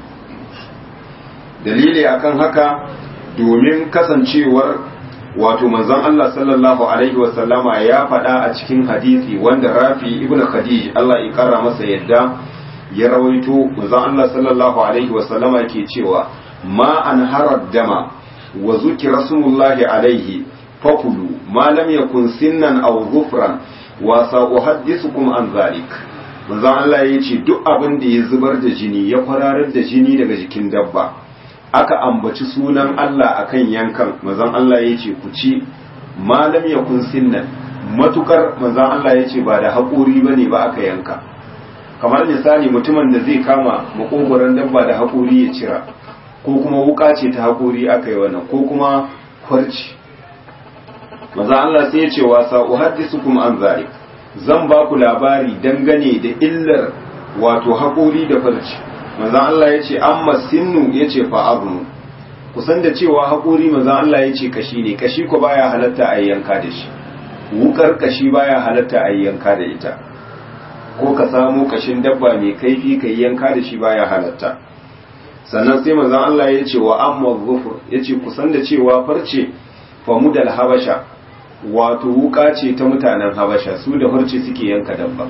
dalili akan haka domin kasancewar wato manzon Allah sallallahu alaihi wasallama ya faɗa a cikin hadisi wanda Rafi ibn Khadij Allah ya kara masa yadda ya rawaito manzon Allah sallallahu alaihi wasallama yake cewa ma an harad dama wa zukira smullahi alaihi fakulu ma lam yakun sinnan aw ghufran wa sa'uhaddithukum an zalik manzon Allah ya ce duk abin da ya zubar da jini ya kwararar da jini daga jikin dabba aka ambaci sunan Allah akan yankan manzon Allah ya ce ku ci malam ya kun sinnan matukar manzon Allah ya ce ba da haƙuri ba ne ba aka yanka kamar misali mutumin da zai kama makogoron dabba da haƙuri ya cira ko kuma wuka ce ta haƙuri aka yi wannan ko kuma kwarci manzon Allah sai ya ce wa sa'uhaddisukum an zalik zan ba ku labari dangane da illar wato haƙuri da farci manzan Allah ya ce amma sinnu ya ce fa'arnu kusan da cewa haƙuri manzan Allah ya ce kashi ne kashi ko baya halatta a yanka da shi wukar kashi baya halatta a yanka da ita ko ka samu kashin dabba mai kaifi ka yanka da shi baya halatta sannan sai manzan Allah ya ce wa amma zufur ya ce kusan da cewa farce famudal habasha wato wuka ce ta mutanen habasha su da farce suke yanka dabba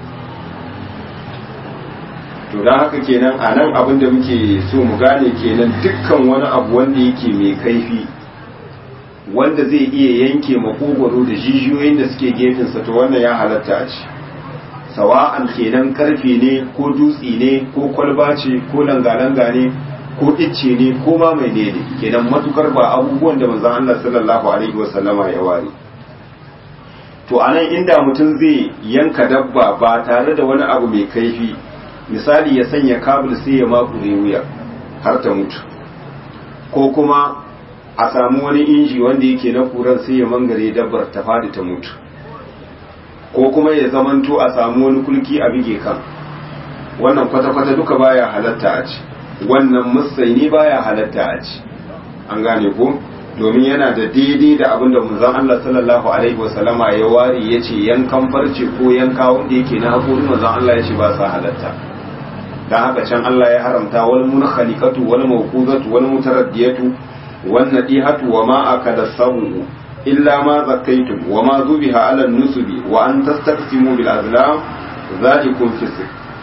to don haka kenan a nan abin da muke so mu gane kenan dukkan wani abu wanda yake mai kaifi wanda zai iya yanke makogwaro da jijiyoyin da suke gefensa to wannan ya halatta a ci sawa'an kenan karfe ne ko dutse ne ko kwalba ce ko langa-langa ne ko icce ne ko ma mai ne ne kenan matukar ba abubuwan da manzon Allah sallallahu alaihi wasallama ya ware to anan inda mutum zai yanka dabba ba tare da wani abu mai kaifi misali ya sanya kabul sai ya makure wuya har ta mutu ko kuma a samu wani inji wanda yake na kuran sai ya mangare dabbar ta fadi ta mutu ko kuma ya zamanto a samu wani kulki a bige kan wannan kwata-kwata duka baya halatta a ci wannan musaini baya halatta a ci an gane ko domin yana da daidai da abinda manzon Allah sallallahu alaihi wasallama ya ware yace yankan farce ko yanka wanda yake na hakuri manzon Allah yace ba sa halatta dan haka can Allah ya haramta wal munkhaliqatu wal mawquzatu wal mutaraddiyatu wan nadihatu wa ma akala sabu illa ma zakaytum wa ma zubiha ala nusubi wa an tastaqsimu bil azlam zalikum fisq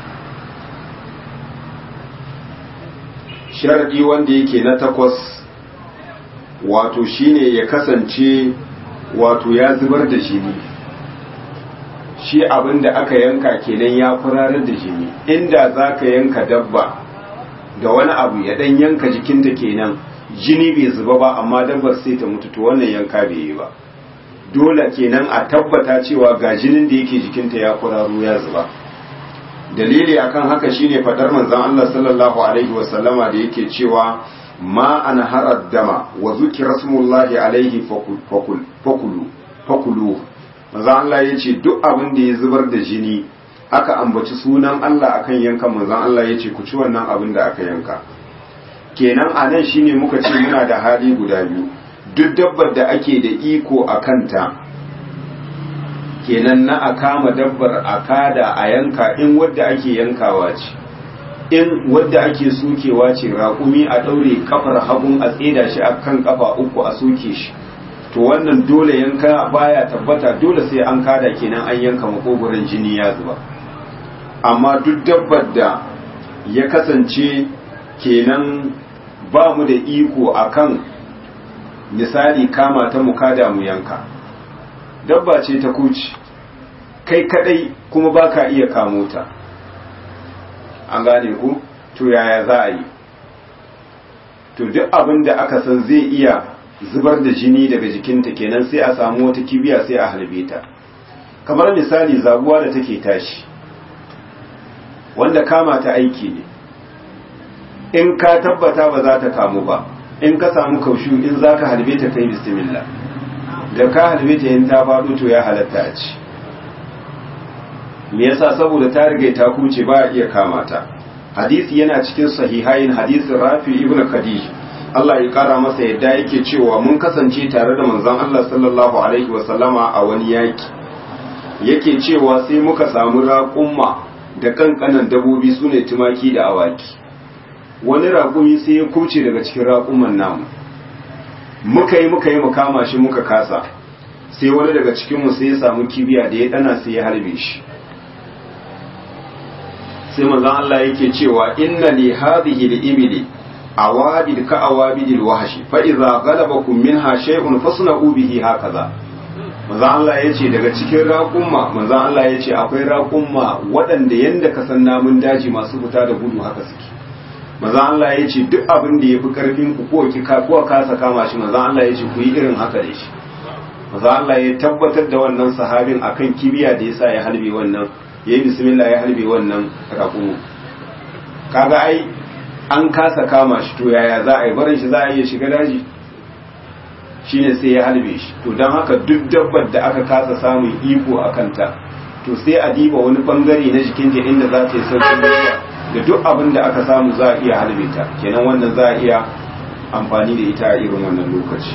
sharadi wanda yake na takwas wato shine ya kasance wato ya zubar da jini shi abin da aka yanka kenan ya furarar da jini inda za ka yanka dabba da wani abu ya dan yanka jikinta kenan jini bai zuba ba amma dabbar sai ta mutu to wannan yanka bai yi ba dole kenan a tabbata cewa ga jinin da yake jikinta ya furaro ya zuba dalili akan haka shine fadar manzon Allah sallallahu alaihi wasallama da yake cewa ma an harar dama wa zuki rasulullahi alaihi fakulu fakulu maza Allah ya ce duk abin da ya zubar da jini aka ambaci sunan Allah akan yankan manzan Allah ya ce ku ci wannan abin da aka yanka kenan a nan shine muka ce muna da hali guda biyu duk dabbar da ake da iko a kanta kenan na a kama dabbar a kada a yanka in wadda ake yankawa ce in wadda ake sokewa ce raƙumi a ɗaure kafar hagun a tseda shi a kan kafa uku a soke shi to wannan dole yanka baya tabbata dole sai an kada kenan an yanka makogoron jini ya zuba amma duk dabbar da ya kasance kenan ba mu da iko akan misali kama ta mu kada mu yanka dabba ce ta kuci kai kadai kuma baka iya kamo ta an gane ku to yaya za a yi to duk abin da aka san zai iya zubar da jini daga jikinta kenan sai a samu wata kibiya sai a halbe ta kamar misali zaguwa da take tashi wanda kama ta aiki ne in ka tabbata ba za ta kamu ba in ka samu kaushu in za ka halbe ta kai bismillah da ka halbe ta yin ta faɗo to ya halatta a ci me yasa saboda ta riga ta kuce ba a iya kama ta hadisi yana cikin sahihain hadisin rafi ibn khadij Allah ya kara masa yadda yake cewa mun kasance tare da manzon Allah sallallahu alaihi wa sallama a wani yaki yake cewa sai muka samu raƙumma da kankanan dabobi sune tumaki da awaki wani raƙumi sai ya kuce daga cikin raƙuman namu muka yi muka yi mu kama shi muka kasa sai wani daga cikinmu sai ya samu kibiya da ya dana sai ya harbe shi sai manzon Allah yake cewa inna li hadhihi al-ibli awadid ka awadil wahshi fa idza ghalabakum minha shay'un fasna'u bihi hakaza manzon Allah yace daga cikin raƙumma manzon Allah yace akwai raƙumma waɗanda yanda ka san namun daji masu fita da gudu haka suke manzon Allah yace duk abin da yafi karfin ku ko ki ka ko kasa kama shi manzon Allah yace ku yi irin haka da shi manzon Allah ya tabbatar da wannan sahabin akan kibiya da yasa ya halbe wannan ya yi bismillah ya halbe wannan raƙumu kaga ai an kasa kama shi to yaya za a yi barin shi za a iya shiga daji shine sai ya halbe shi to don haka duk dabbar da aka kasa samun iko a kanta to sai a diba wani bangare na jikinta inda za ta yi sauƙin ruwa da duk abin da aka samu za a iya halbe ta kenan wannan za a iya amfani da ita a irin wannan lokaci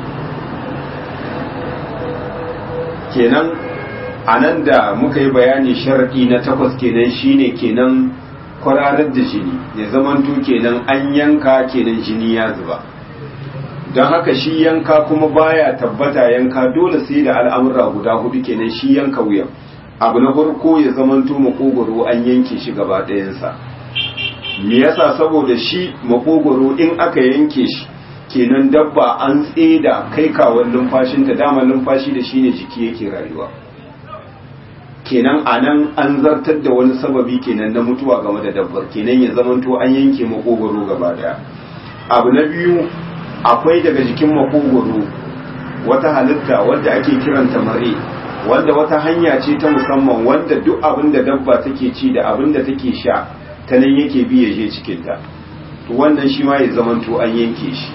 kenan a nan da muka yi bayani sharaɗi na takwas kenan shine kenan kwararar da jini ya zamanto kenan an yanka kenan jini ya zuba don haka shi yanka kuma baya tabbata yanka dole sai da al'amura guda hudu kenan shi yanka wuyan abu na farko ya zamanto makogoro an yanke shi gaba ɗayansa me yasa saboda shi makogoro in aka yanke shi kenan dabba an tseda kai kawon numfashinta dama numfashi da shi ne jiki yake rayuwa kenan a nan an zartar da wani sababi kenan na mutuwa game da dabbar kenan ya zamanto an yanke makogoro gaba daya abu na biyu akwai daga jikin makogoro wata halitta wadda ake kiranta mare wanda wata hanya ce ta musamman wanda duk abin da dabba take ci da abin da take sha ta nan yake bi ya je cikinta to wannan shi ma ya zamanto an yanke shi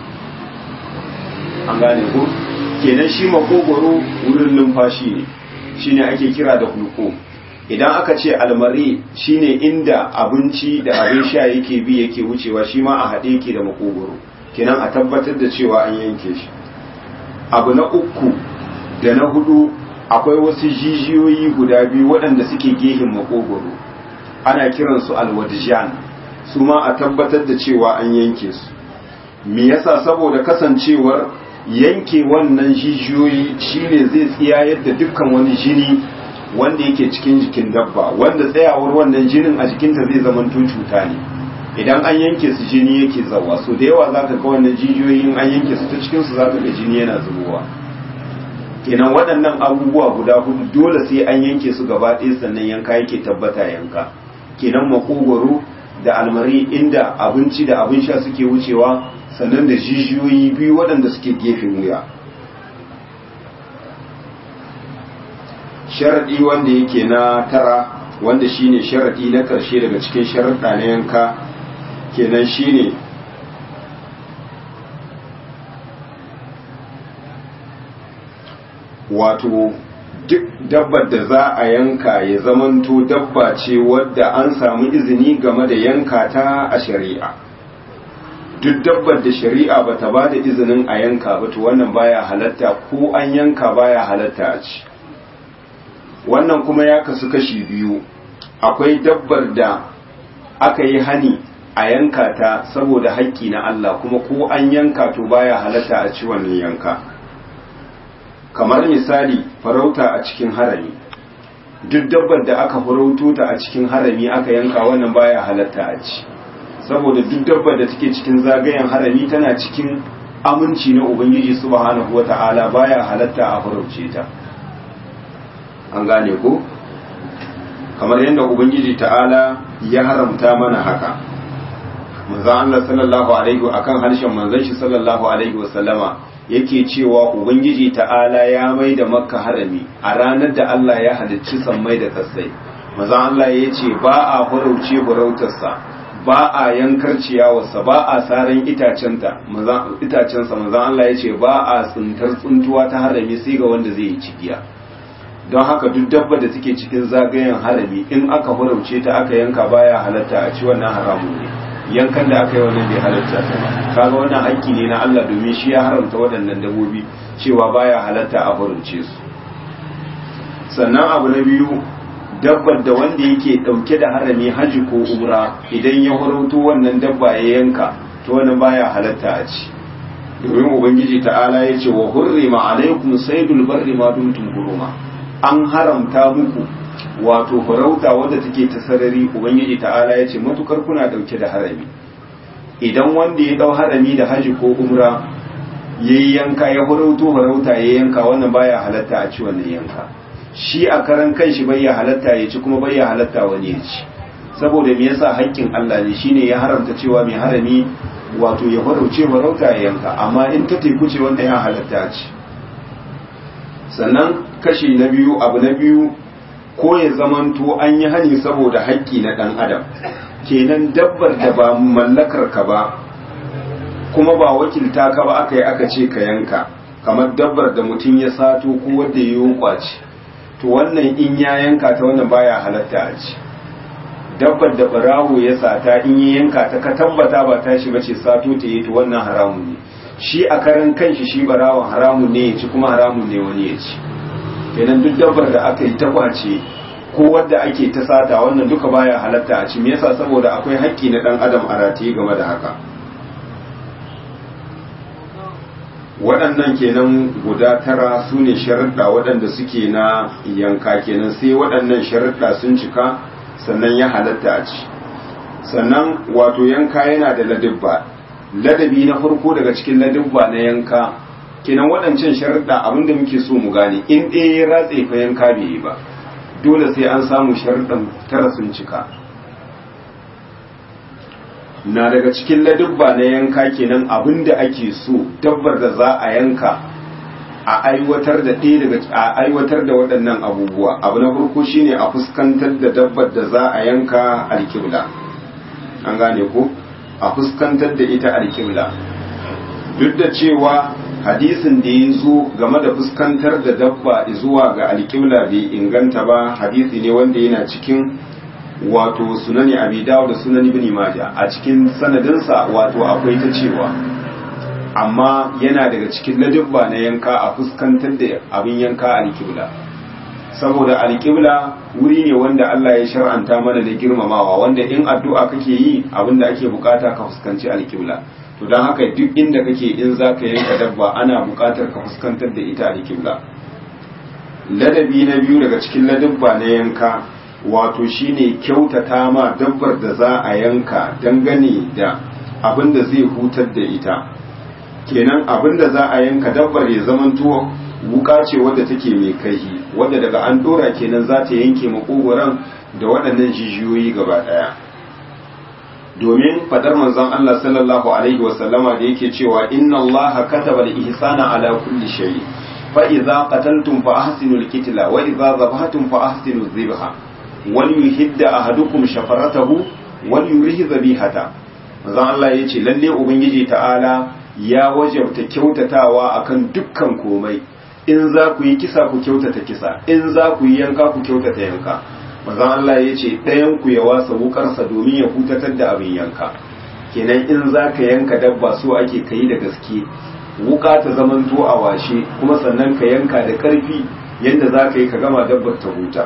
an gane ko kenan shi makogoro wurin numfashi ne shine ake kira da hulko idan aka ce almari shine inda abinci da abin sha yake bi yake wucewa shi ma a haɗe yake da makogoro kenan a tabbatar da cewa an yanke shi abu na uku da na hudu akwai wasu jijiyoyi guda biyu waɗanda suke gehin makogoro ana kiransu alwadijan su ma a tabbatar da cewa an yanke su me yasa saboda kasancewar yanke wannan jijiyoyi shine zai tsiyayar da dukkan wani jini wanda yake cikin jikin dabba wanda tsayawar wannan jinin a jikinta zai zama cuta ne idan an yanke su jini yake zawa so da yawa zaka ga wannan jijiyoyin an yanke su ta cikin su zaka ga jini yana zubowa kenan waɗannan abubuwa guda hudu dole sai an yanke su gaba ɗaya sannan yanka yake tabbata yanka kenan makogwaro da almari inda abinci da abin sha suke wucewa sannan da jijiyoyi biyu waɗanda suke gefen wuya sharaɗi wanda yake na tara wanda shine sharaɗi na ƙarshe daga cikin sharaɗa na yanka kenan shine wato duk dabbar da za a yanka ya zamanto dabba ce wadda an samu izini game da yanka ta a shari'a duk dabbar da shari'a ba ta ba da izinin a yanka ba to wannan baya halatta ko an yanka baya halatta a ci wannan kuma ya kasu kashi biyu akwai dabbar da aka yi hani a yanka ta saboda haƙƙi na Allah kuma ko an yanka to baya halatta a ci wannan yanka kamar misali farauta a cikin harami duk dabbar da aka farauto ta a cikin harami aka yanka wannan baya halatta a ci saboda duk dabbar da take cikin zagayen harami tana cikin aminci na ubangiji subhanahu wata'ala baya halatta a farauce ta an gane ko kamar yadda ubangiji ta'ala ya haramta mana haka manzon Allah sallallahu alaihi akan harshen manzon shi sallallahu alaihi wasallama yake cewa ubangiji ta'ala ya mai da makka harami a ranar da Allah ya halicci sammai da kasai manzon Allah ya ce ba a farauce farautarsa ba a yankar ciyawarsa ba a saran itacensa manzan Allah ya ce ba a tsintar tsuntuwa ta harami sai ga wanda zai yi cigiya don haka duk dabba da take cikin zagayen harami in aka farauce ta aka yanka baya halatta a ci wannan haramun ne yankan da aka yi wannan bai halatta ta ba kaga wannan haƙƙi ne na Allah domin shi ya haramta waɗannan dabbobi cewa baya halatta a farauce su sannan abu na biyu dabbar da wanda yake dauke da harami haji ko umra idan ya farauto wannan dabba ya yanka to wannan baya halatta a ci domin ubangiji ta'ala ya ce wa hurrima alaikum saydul barri ma dumtum huruma an haramta muku wato farauta wadda take ta sarari ubangiji ta'ala ya ce matukar kuna dauke da harami idan wanda ya dau harami da haji ko umra yayi yanka ya farauto farauta ya yanka wannan baya halatta a ci wannan yanka shi a karan kanshi bai ya halatta ya ci kuma bai ya halatta wani ya ci saboda me yasa haƙƙin Allah ne shine ya haramta cewa mai harami wato ya farauce farauta ya yanka amma in ta teku ce wanda ya halatta ci sannan kashi na biyu abu na biyu ko ya zamanto an yi hani saboda haƙƙi na ɗan adam kenan dabbar da ba mallakar ka ba kuma ba wakilta ka ba aka yi aka ce ka yanka kamar dabbar da mutum ya sato ko wanda ya yi kwaci to wannan in ya yanka ta wannan baya halatta a ci dabbar da barawo ya sata in ya yanka ta ka tabbata ba ta shi bace sato ta yi to wannan haramun ne shi a karan kanshi shi barawon haramun ne ya ci kuma haramun ne wani ya ci kenan duk dabbar da aka yi ta kwace ko wadda ake ta sata wannan duka baya halatta a ci me yasa saboda akwai haƙƙi na dan adam a rataye game da haka waɗannan kenan guda tara su ne sharaɗa waɗanda suke na yanka kenan sai waɗannan sharaɗa sun cika sannan ya halatta a ci sannan wato yanka yana da ladibba ladabi na farko daga cikin ladibba na yanka kenan waɗancan sharaɗa abinda muke so mu gane in ɗaya ya ratse fa yanka bai yi ba dole sai an samu sharaɗan tara sun cika na daga cikin ladubba na yanka kenan abinda ake so dabbar da za a yanka a aiwatar da ɗaya daga a aiwatar da waɗannan abubuwa abu na farko shine a fuskantar da dabbar da za a yanka alkibla an gane ko a fuskantar da ita alkibla duk da cewa hadisin da ya zo game da fuskantar da dabba zuwa ga alkibla bai inganta ba hadisi ne wanda yana cikin wato sunani abi dawo da sunani ibn majah a cikin sanadinsa wato akwai ta cewa amma yana daga cikin ladabba na yanka a fuskantar da abin yanka alkibla saboda alkibla wuri ne wanda Allah ya shar'anta mana da girmamawa wanda in addu'a kake yi abin da ake bukata ka fuskanci alkibla to don haka duk inda kake in za ka yanka dabba ana bukatar ka fuskantar da ita alkibla ladabi na biyu daga cikin ladabba na yanka wato shine kyautata ma dabbar da za a yanka dangane da abin da zai hutar da ita kenan abin da za a yanka dabbar ya zamanto wuka ce wadda take mai kaihi wadda daga an dora kenan za ta yanke makogoran da waɗannan jijiyoyi gaba ɗaya domin fadar manzon Allah sallallahu alaihi wasallama da yake cewa inna Allah kataba al-ihsana ala kulli shay fa idza qataltum fa ahsinu al-qitla wa idza dhabhatum fa ahsinu adh-dhibha wal yuhidda ahadukum shafaratahu wal yurihi dhabihata manzon Allah yace lalle ubangiji ta'ala ya wajabta kyautatawa akan dukkan komai in za ku yi kisa ku kyautata kisa in za ku yi yanka ku kyautata yanka manzon Allah ya ce ɗayan ku ya wasa wukarsa domin ya hutatar da abin yanka kenan in za ka yanka dabba so ake kai da gaske wuka ta zaman to a washe kuma sannan ka yanka da ƙarfi yadda za ka yi ka gama dabbar ta huta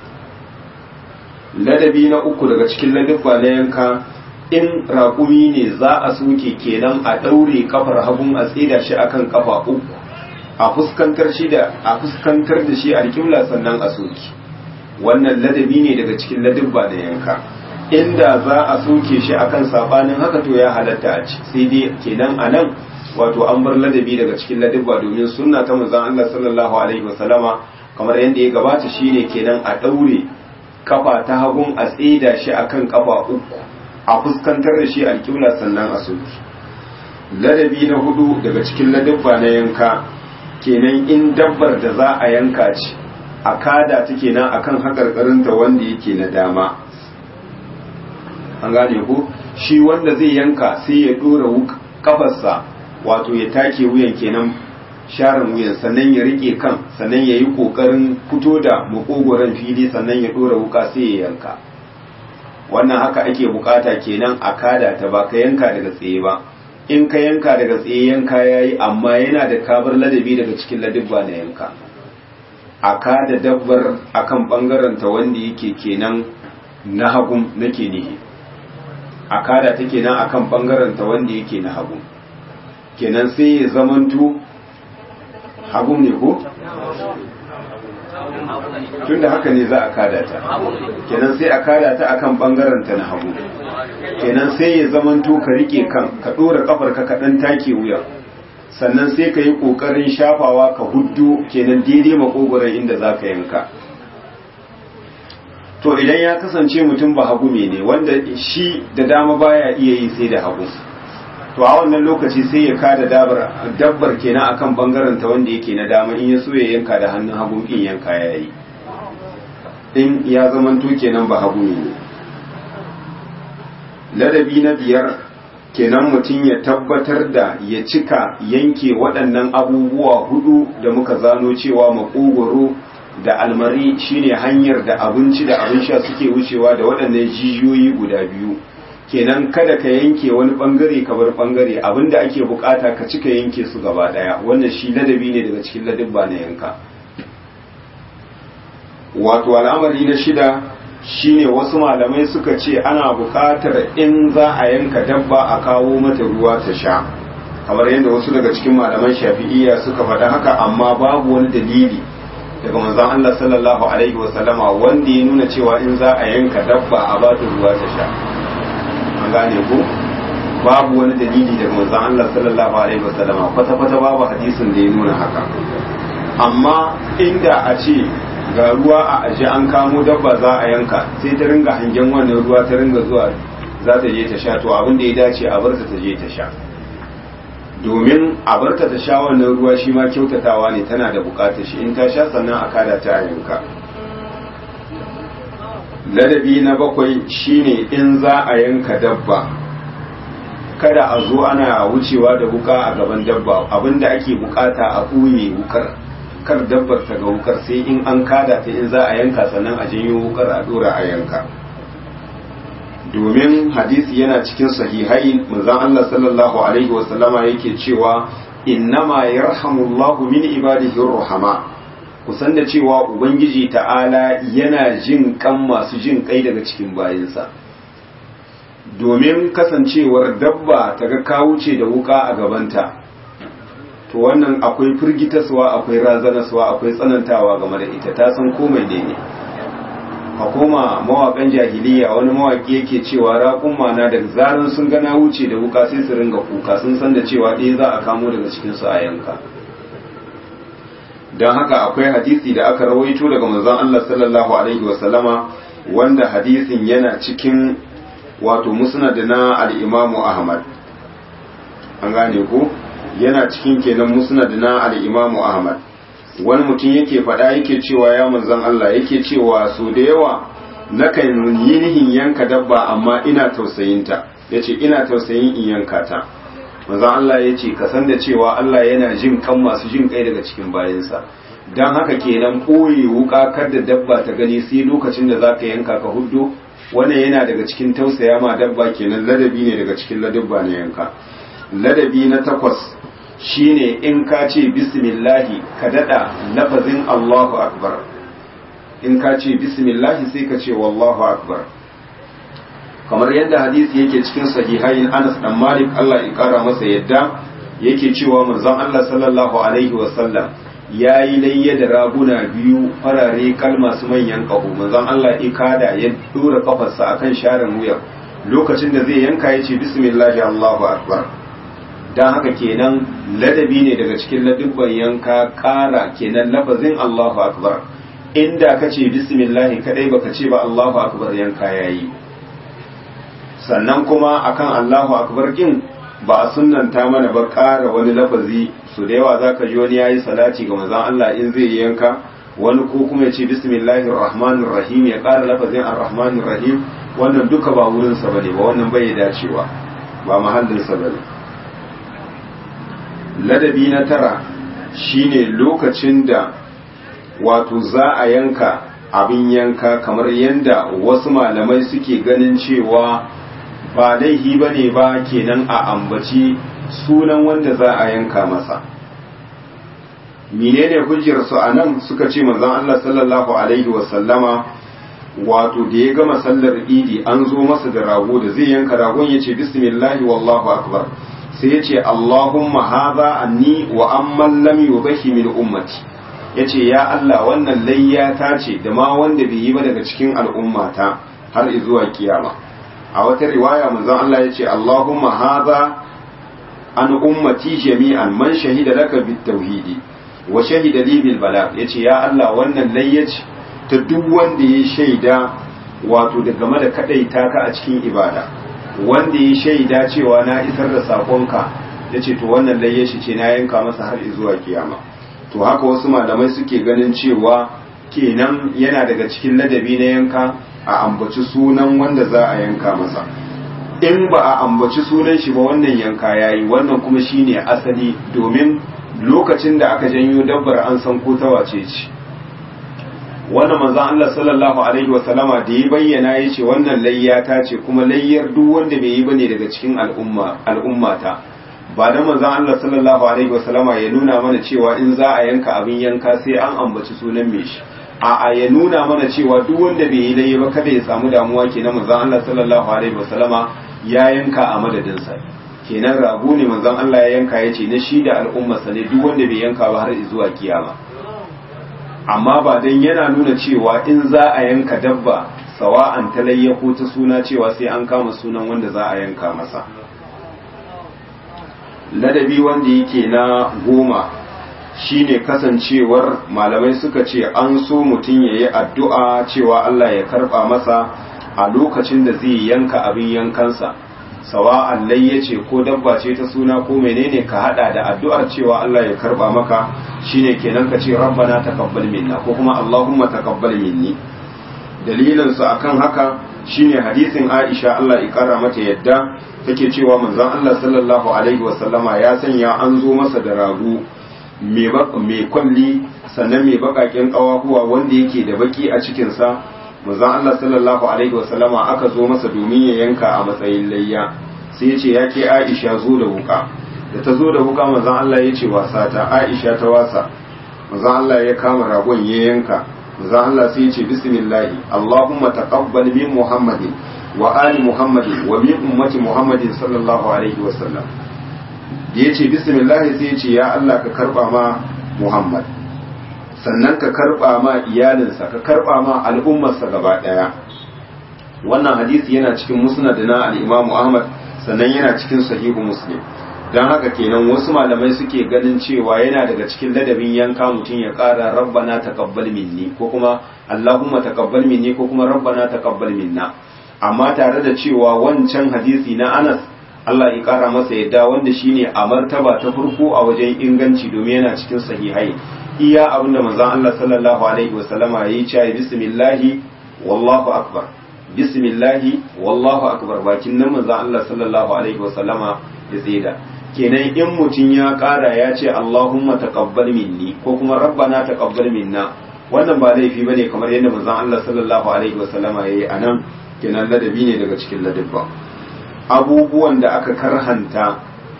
ladabi na uku daga cikin ladabba na yanka in raƙumi ne za a soke kenan a ɗaure kafar hagun a tsida shi akan kafa uku a fuskantar shi da a fuskantar da shi alƙibla sannan a soke wannan ladabi ne daga cikin ladabba da yanka inda za a soke shi akan sabanin haka to ya halatta a ci sai dai kenan a nan wato an bar ladabi daga cikin ladabba domin sunna ta manzon Allah sallallahu alaihi wasallama kamar yadda ya gabata shine kenan a daure kafa ta hagun a tsida shi akan kafa uku a fuskantar da shi alƙibla sannan a soke ladabi na hudu daga cikin ladabba na yanka kenan in dabbar da za a yanka ce a kada ta kenan akan haƙarƙarinta wanda yake na dama an gane ku shi wanda zai yanka sai ya dora kafarsa wato ya take wuyan kenan sharin wuyan sannan ya rike kan sannan ya yi kokarin fito da makogoron fili sannan ya dora wuka sai ya yanka wannan haka ake bukata kenan a kada ta ba ka yanka daga tsaye ba in ka yanka daga tsaye yanka yayi amma yana da kabar ladabi daga cikin ladabba na yanka a kada dabbar akan bangaren ta wanda yake kenan na hagun nake nihi a kada ta kenan akan bangaren ta wanda yake na hagun kenan sai ya zamanto hagun ne ko tunda haka ne za a kada ta kenan sai a kada ta akan bangaren ta na hagu kenan sai ya zamanto ka rike kan ka dora kafar ka kadan take wuya sannan sai ka yi kokarin shafawa ka huddu kenan daidai makogoron inda za ka yanka to idan ya kasance mutum ba hagu ne wanda shi da dama baya iya yi sai da hagu to a wannan lokaci sai ya kada dabbar dabbar kenan akan bangaren ta wanda yake na dama in ya so ya yanka da hannun hagu in yanka yayi in ya zamanto kenan ba hagu ne ladabi na biyar kenan mutum ya tabbatar da ya cika yanke waɗannan abubuwa hudu da muka zano cewa makogoro da almari shine hanyar da abinci da abin sha suke wucewa da waɗannan jijiyoyi guda biyu kenan kada ka yanke wani bangare ka bar bangare abinda ake bukata ka cika yanke su gaba daya wannan shi ladabi ne daga cikin ladabba na yanka wato al'amari na shida shine wasu malamai suka ce ana bukatar in za a yanka dabba a kawo mata ruwa ta sha kamar yadda wasu daga cikin malaman shafi'iyya suka faɗa haka amma babu wani dalili daga manzon Allah sallallahu alaihi wasallama wanda ya nuna cewa in za a yanka dabba a ba ta ruwa ta sha an gane ko babu wani dalili daga manzon Allah sallallahu alaihi wasallama kwata kwata babu hadisin da ya nuna haka amma inda a ce ga ruwa a aje an kamo dabba za a yanka sai ta ringa hangen wannan ruwa ta ringa zuwa za ta je ta sha to abin da ya dace a bar ta ta je ta sha domin a bar ta ta sha wannan ruwa shi ma kyautatawa ne tana da bukatar shi in ta sha sannan a kada ta a yanka ladabi na bakwai shine in za a yanka dabba kada a zo ana wucewa da wuka a gaban dabba abinda ake bukata a ɓuye wukar kar dabbar ta ga wukar sai in an kada ta in za a yanka sannan a janyo wukar a dora a yanka domin hadisi yana cikin sahihai manzon Allah sallallahu alaihi wasallama yake cewa innama yarhamullahu min ibadihi ruhama kusan da cewa ubangiji ta'ala yana jin kan masu jin kai daga cikin bayinsa domin kasancewar dabba ta ga kawuce da wuka a gabanta to wannan akwai firgitaswa akwai razanaswa akwai tsanantawa game da ita ta san komai ne ne a koma mawakan jahiliya wani mawaki yake cewa raƙun mana daga zaran sun gana wuce da wuka sai su ringa kuka sun san da cewa ɗaya za a kamo daga cikinsu a yanka don haka akwai hadisi da aka rawaito daga manzon Allah sallallahu alaihi wasallama wanda hadisin yana cikin wato musnad na al-Imam Ahmad an gane ko yana cikin kenan musnad na al-Imam Ahmad wani mutum yake faɗa yake cewa ya manzon Allah yake cewa so da yawa nakan yi nihin yanka dabba amma ina tausayinta yace ina tausayin in yanka ta manzon Allah yace ka san da cewa Allah yana jin kan masu jin kai daga cikin bayansa dan haka kenan koyi wuka kar da dabba ta gani sai lokacin da zaka yanka ka huddo wannan yana daga cikin tausaya ma dabba kenan ladabi ne daga cikin ladabba na yanka ladabi na takwas shine in ka ce bismillahi ka dada lafazin Allahu akbar in ka ce bismillahi sai ka ce wallahu akbar kamar yadda hadisi yake cikin sahihain Anas dan Malik Allah ya kara masa yadda yake cewa manzon Allah sallallahu alaihi wasallam ya yi layya da raguna biyu farare kalma su manyan ƙaho manzon Allah ya kada ya dora kafarsa akan sharan wuya lokacin da zai yanka ya ce bismillahi Allahu akbar dan haka kenan ladabi ne daga cikin ladubban yanka ƙara kenan lafazin Allahu akbar inda ka ce bismillahi kadai baka ce ba Allahu akbar yanka yayi sannan kuma akan Allahu akbar kin ba a sunnanta mana ba ƙara wani lafazi su da yawa zaka ji wani yayi salati ga manzon Allah in zai yanka wani ko kuma ya ce bismillahir rahmanir rahim ya ƙara lafazin ar-rahmanir rahim wannan duka ba wurinsa ba ne ba wannan bai dacewa ba mahallinsa ba ne ladabi na tara shine lokacin da wato za a yanka abin yanka kamar yadda wasu malamai suke ganin cewa ba laihi ba ne ba kenan a ambaci sunan wanda za a yanka masa menene hujjarsu a nan suka ce manzon Allah sallallahu alaihi wasallama wato da ya gama sallar idi an zo masa da rago da zai yanka ragon ya ce bismillahi wallahu akbar sai ya ce allahumma haza anni wa amman lam yubahi min ummati ya ce ya Allah wannan layya ta ce da ma wanda bai yi ba daga cikin al'ummata har zuwa kiyama a wata riwaya manzon Allah ya ce allahumma haza an ummati jami'an man shahida laka bit tauhidi wa shahida li bil bala yace ya Allah wannan layya ce ta duk wanda ya shaida wato da game da kadaita ka a cikin ibada wanda ya shaida cewa na isar da sakonka ya ce to wannan layya shi ce na yanka masa har zuwa kiyama to haka wasu malamai suke ganin cewa kenan yana daga cikin ladabi na yanka a ambaci sunan wanda za a yanka masa in ba a ambaci sunan shi ba wannan yanka yayi wannan kuma shine asali domin lokacin da aka janyo dabbar an san ko ta wace ce wannan manzon Allah sallallahu alaihi wasallama da ya bayyana ya ce wannan layya ta ce kuma layyar duk wanda bai yi bane daga cikin al'umma al'ummata ba da manzon Allah sallallahu alaihi wasallama ya nuna mana cewa in za a yanka abin yanka sai an ambaci sunan mai shi a ya nuna mana cewa duk wanda bai yi layya ba kada ya samu damuwa kenan manzon Allah sallallahu alaihi wasallama ya yanka a madadin sa kenan rago ne manzon Allah ya yanka ya ce na shi da al'ummarsa ne duk wanda bai yanka ba har zuwa kiyama amma ba dan yana nuna cewa in za a yanka dabba sawa'an talayya ko ta suna cewa sai an kama sunan wanda za a yanka masa ladabi wanda yake na goma shine kasancewar malamai suka ce an so mutum ya yi addu'a cewa Allah ya karba masa a lokacin da zai yanka abin yankansa sawa'an layya ce ko dabba ce ta suna ko menene ka hada da addu'ar cewa Allah ya karba maka shine kenan ka ce rabbana taqabbal minna ko kuma allahumma taqabbal minni dalilin su akan haka shine hadisin Aisha Allah ya kara mata yadda take cewa manzon Allah sallallahu alaihi wasallama ya sanya an zo masa da rago mai kwalli sannan mai bakakin kawahuwa wanda yake da baki a cikinsa manzon Allah sallallahu alaihi wasallama aka zo masa domin ya yanka a matsayin layya sai ya ce ya ke Aisha zo da wuka da ta zo da wuka manzon Allah ya ce wasa ta Aisha ta wasa manzon Allah ya kama ragon ya yanka manzon Allah sai ya ce bismillahi Allahumma taqabbal min Muhammadin wa ali Muhammadin wa min ummati Muhammadin sallallahu alaihi wasallam da ya ce bismillah sai ya ce ya Allah ka karba ma Muhammad sannan ka karba ma iyalinsa ka karba ma al'ummarsa gaba daya wannan hadisi yana cikin musnad na al-Imam Ahmad sannan yana cikin sahihu Muslim dan haka kenan wasu malamai suke ganin cewa yana daga cikin ladabin yanka mutum ya ƙara rabbana taqabbal minni ko kuma Allahumma taqabbal minni ko kuma rabbana taqabbal minna amma tare da cewa wancan hadisi na Anas Allah ya kara masa yadda wanda shine a martaba ta farko a wajen inganci domin yana cikin sahihai iya abinda manzon Allah sallallahu alaihi wasallama yayi cewa bismillahi wallahu akbar bismillahi wallahu akbar bakin nan manzon Allah sallallahu alaihi wasallama ya tsida kenan in mutum ya kara ya ce Allahumma taqabbal minni ko kuma rabbana taqabbal minna wannan ba laifi bane kamar yadda manzon Allah sallallahu alaihi wasallama yayi anan kenan ladabi ne daga cikin ladabba abubuwan da aka karhanta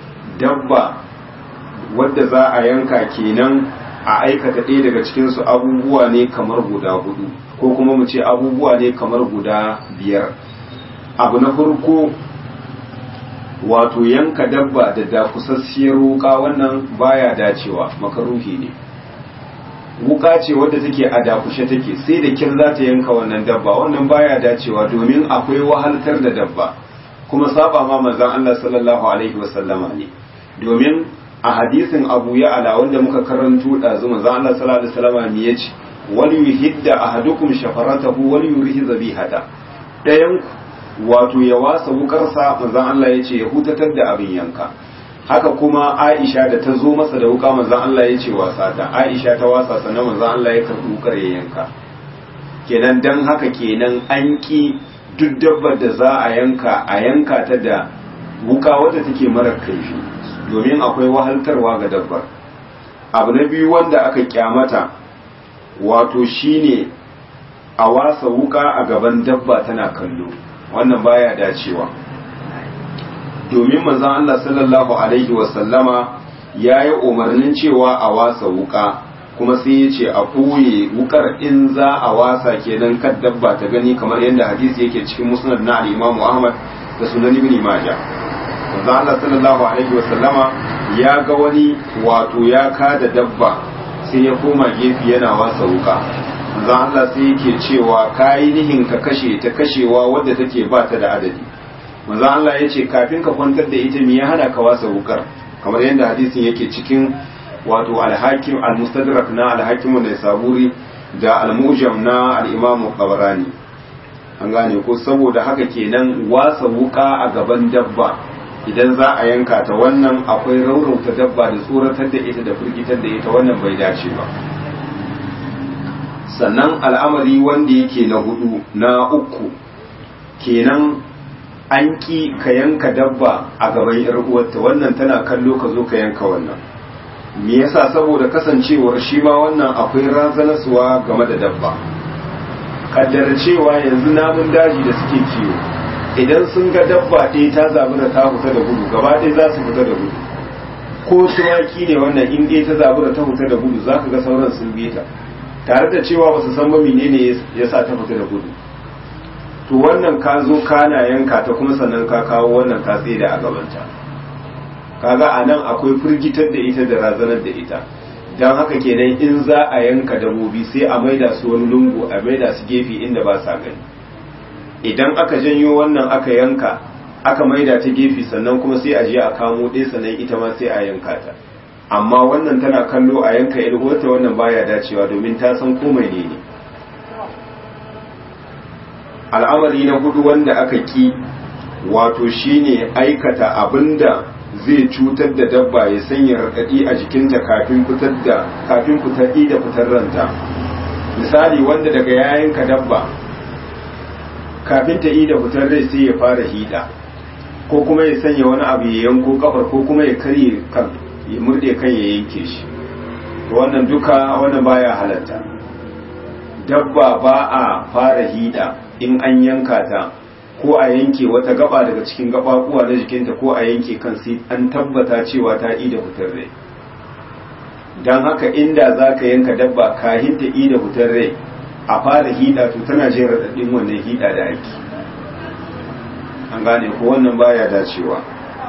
dabba wadda za a yanka kenan a aikata ɗaya daga cikinsu abubuwa ne kamar guda hudu ko kuma mu ce abubuwa ne kamar guda biyar abu na farko wato yanka dabba da dakusassiyar wuka wannan baya dacewa makaruhi ne wuka ce wadda take a dakushe take sai da kin za ta yanka wannan dabba wannan baya dacewa domin akwai wahaltar da dabba kuma saba ma manzon Allah sallallahu alaihi wasallama ne domin a hadisin Abu Ya'la wanda muka karanto dazu manzon Allah sallallahu alaihi wasallama ne yace wal yuhidda ahadukum shafaratahu wal yurihi zabihata dayan wato ya wasa wukarsa manzon Allah yace ya hutatar da abin yanka haka kuma Aisha da ta zo masa da wuka manzon Allah yace wasa ta Aisha ta wasa sannan manzon Allah ya karbi wukar ya yanka kenan dan haka kenan an ki duk dabbar da za a yanka a yanka ta da wuka wadda take marar kaifi domin akwai wahaltarwa ga dabbar abu na biyu wanda aka kyamata wato shine a wasa wuka a gaban dabba tana kallo wannan baya dacewa domin manzon Allah sallallahu alaihi wasallama ya yi umarnin cewa a wasa wuka kuma sai ya ce a ɓoye wukar in za a wasa kenan kan dabba ta gani kamar yadda hadisi yake cikin musnad na al-Imam Ahmad da sunan Ibn Majah manzo Allah sallallahu alaihi wa sallama ya ga wani wato ya kada dabba sai ya koma gefe yana wasa wuka manzo Allah sai yake cewa kai nihin ka kashe ta kashewa wadda take ba ta da adadi manzo Allah ya ce kafin ka kwantar da ita me ya hana ka wasa wukar kamar yadda hadisin yake cikin wato alhakim almustadrak na alhakim da saburi da almujam na al-imamu qabrani an gane ko saboda haka kenan wasa wuka a gaban dabba idan za a yanka ta wannan akwai raurauta dabba da tsoratar da ita da firgitar da ita wannan bai dace ba sannan al'amari wanda yake na hudu na uku kenan an ki ka yanka dabba a gaban yar uwarta wannan tana kallo ka zo ka yanka wannan me yasa saboda kasancewar shi ma wannan akwai razanarsuwa game da dabba kaddara cewa yanzu namun daji da suke kiwo idan sun ga dabba ɗaya ta zabi da ta fita da gudu gaba ɗaya za su fita da gudu ko tumaki ne wannan in ɗaya ta zabi da ta fita da gudu za ka ga sauran sun bi ta tare da cewa ba su san ba menene ya sa ta fita da gudu to wannan ka zo kana yanka ta kuma sannan ka kawo wannan ka da a gabanta kaga a nan akwai firgitar da ita da razanar da ita don haka kenan in za a yanka dabobi sai a maida su wani lungu a maida su gefe inda ba sa gani idan aka janyo wannan aka yanka aka maida ta gefe sannan kuma sai a je a kamo ɗaya sannan ita ma sai a yanka ta amma wannan tana kallo a yanka ilwata wannan baya dacewa domin ta san komai ne ne al'amari na hudu wanda aka ki wato shine aikata abinda zai cutar da dabba ya sanya raɗaɗi a jikinta kafin fitar da kafin fitar da fitar ranta misali wanda daga yayinka dabba kafin ta yi da fitar rai sai ya fara hida ko kuma ya sanya wani abu ya yanko kafar ko kuma ya karye kan ya murde kan ya yanke shi to wannan duka wannan baya halatta dabba ba a fara hida in an yanka ta ko a yanke wata gaba daga cikin gabakuwa na jikinta ko a yanke kan sai an tabbata cewa ta ida fitar rai don haka inda za ka yanka dabba kahin ta ida fitar rai a fara hida to tana jin raɗaɗin wannan hida da ake an gane ko wannan baya dacewa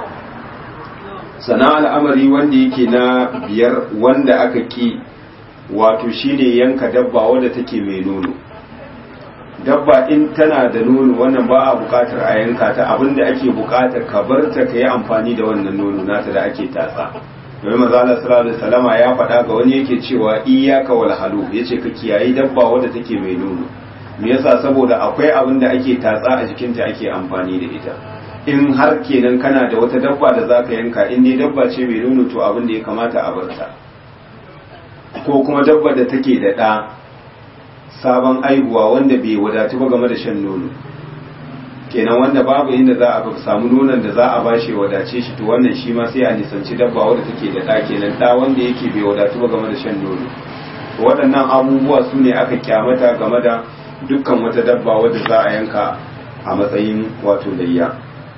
sana al'amari wanda yake na biyar wanda aka ki wato shine yanka dabba wadda take mai nono dabba in tana da nono wannan ba a bukatar a yanka ta abinda ake bukatar ka bar ta ka yi amfani da wannan nono nata da ake tatsa domin maza Allah sallallahu alaihi wasallama ya faɗa ga wani yake cewa iyyaka wal halu yace ka kiyayi dabba wadda take mai nono me yasa saboda akwai abin da ake tatsa a jikinta ake amfani da ita in har kenan kana da wata dabba da zaka yanka in dai dabba ce mai nono to abin da ya kamata a bar ta ko kuma dabba da take da ɗa sabon aihuwa wanda bai wadatu ba game da shan nono kenan wanda babu inda za a samu nonon da za a bashi wadace shi to wannan shi ma sai a nisanci dabba wanda take da ɗa kenan ɗa wanda yake bai wadatu ba game da shan nono to waɗannan abubuwa su ne aka kyamata game da dukkan wata dabba wadda za a yanka a matsayin wato layya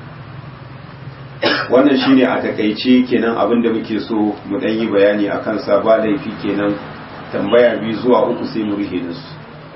wannan shine a takaice kenan abin da muke so mu ɗan yi bayani a kansa ba laifi kenan tambaya biyu zuwa uku sai mu rihe da su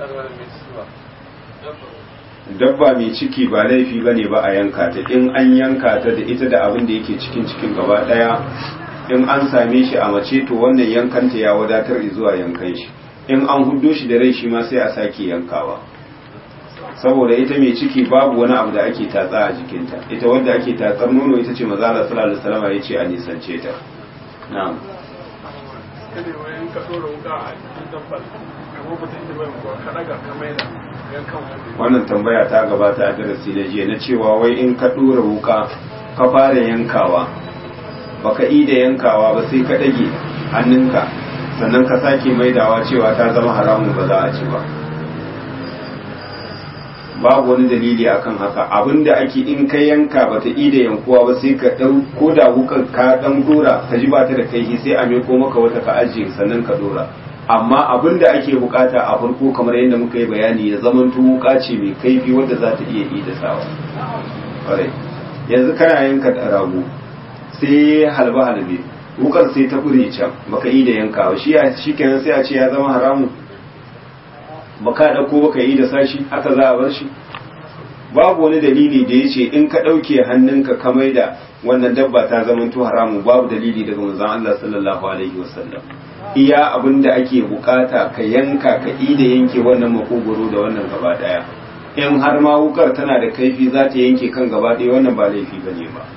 dabba mai ciki ba laifi ba ne ba a yanka ta in an yanka ta da ita da abin da yake cikin cikin gaba daya in an same shi a mace to wannan yankanta ya wadatar zuwa yankan shi in an hudo shi da rai shi ma sai a sake yankawa saboda ita mai ciki babu wani abu da ake tatsa a jikinta ita wadda ake tatsar nono ita ce maza Allah sallallahu alaihi wasallam ya ce a nisance ta na'am kada wani ka dora wuka a cikin dabbar ka ko mutum da bai ko ka daga ka maida yankan wani wannan tambaya ta gabata a darasi na jiya na cewa wai in ka dora wuka ka fara yankawa baka yi da yankawa ba sai ka dage hannunka sannan ka sake maidawa cewa ta zama haramun ba za a ci ba babu wani dalili akan haka abinda ake in ka yanka bata ida yankuwa ba sai ka dau ko da wukan ka dan dora ka ji ba ta da kai sai a meko maka wata ka ajiye sannan ka dora amma abinda ake bukata a farko kamar yadda muka yi bayani ya zaman wuka ce mai kaifi wadda za ta iya ida sawa kwarai yanzu kana yanka da rago sai halba halbe wukar sai ta kure can baka yi da yankawa shi ya shi kenan sai a ce ya zama haramu baka dauko baka yi da sashi haka za a bar shi babu wani dalili da yace in ka dauke hannunka ka da wannan dabba ta zama to haramu babu dalili daga manzon Allah sallallahu alaihi wasallam iya abinda ake bukata ka yanka ka yi da yanke wannan makogoro da wannan gaba daya in har ma wukar tana da kaifi za ta yanke kan gaba daya wannan ba laifi bane ba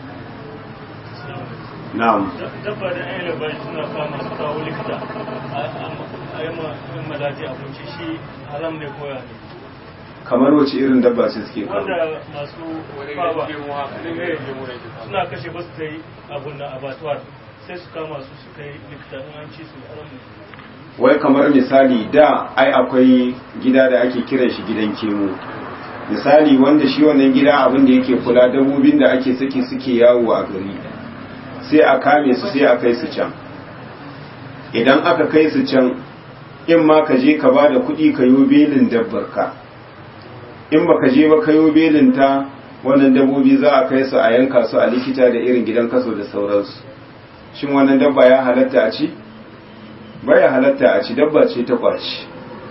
na'am dabba da ayyana labari suna kama su kawo likita a yi malaji abinci shi haram ne koya ne kamar wace irin dabba ce suke kawo wanda masu fawa ne suna kashe ba su ta yi abun da abatuwar sai su kama su su kai likita in an ci su haram ne wai kamar misali da ai akwai gida da ake kiran shi gidan kemo misali wanda shi wannan gida abin da yake kula dabbobin da ake saki suke yawo a gari sai a kame su sai a kai su can idan aka kai su can in ma ka je ka ba da kuɗi ka yi belin dabbar ka in ba ka je ba ka yi belin ta wannan dabbobi za a kai su a yanka su a likita da irin gidan kaso da sauransu shin wannan dabba ya halatta a ci baya halatta a ci dabba ce ta kwaci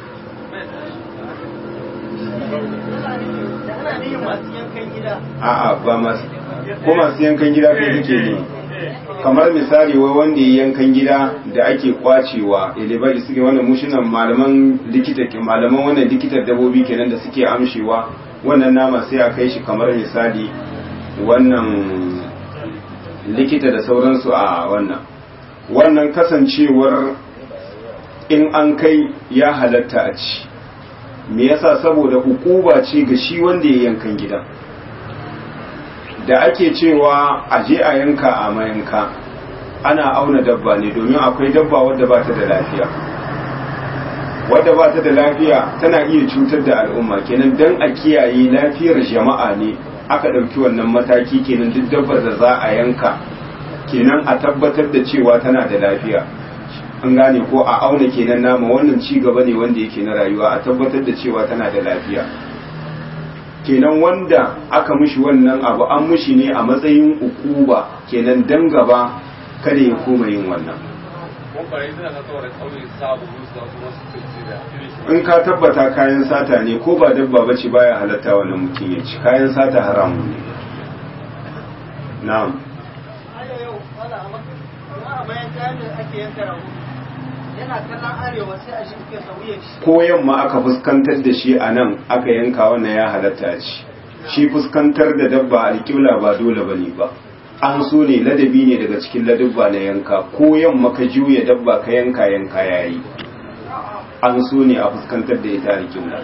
a'a ba masu ko masu yankan gida kai kake ne kamar misali wai wanda ya yankan gida da ake kwacewa ilibari suke wannan mushinan malaman likita ke malaman wannan likitar dabobi kenan da suke amshewa wannan nama sai a kai shi kamar misali wannan likita da sauransu a wannan wannan kasancewar in an kai ya halatta a ci me yasa saboda hukuba ce ga shi wanda ya yankan gida da ake cewa a je a yanka a mayanka ana auna dabba ne domin akwai dabba wadda ba ta da lafiya wadda ba ta da lafiya tana iya cutar da al'umma kenan dan a kiyaye lafiyar jama'a ne aka ɗauki wannan mataki kenan duk dabbar da za a yanka kenan a tabbatar da cewa tana da lafiya an gane ko a auna kenan nama wannan ci gaba ne wanda yake na rayuwa a tabbatar da cewa tana da lafiya kenan wanda aka mushi wannan abu an mushi ne a matsayin ukuba kenan dan gaba kada ya koma yin wannan in ka tabbata kayan sata ne ko ba dabba bace baya halatta wannan mutum ya ci kayan sata haramun ne na'am ko yamma aka fuskantar da shi a nan aka yanka wannan ya halatta ci shi fuskantar da dabba alƙibla ba dole bane ba an so ne ladabi ne daga cikin ladabba na yanka ko yamma ka juya dabba ka yanka yanka yayi an so ne a fuskantar da ita alƙibla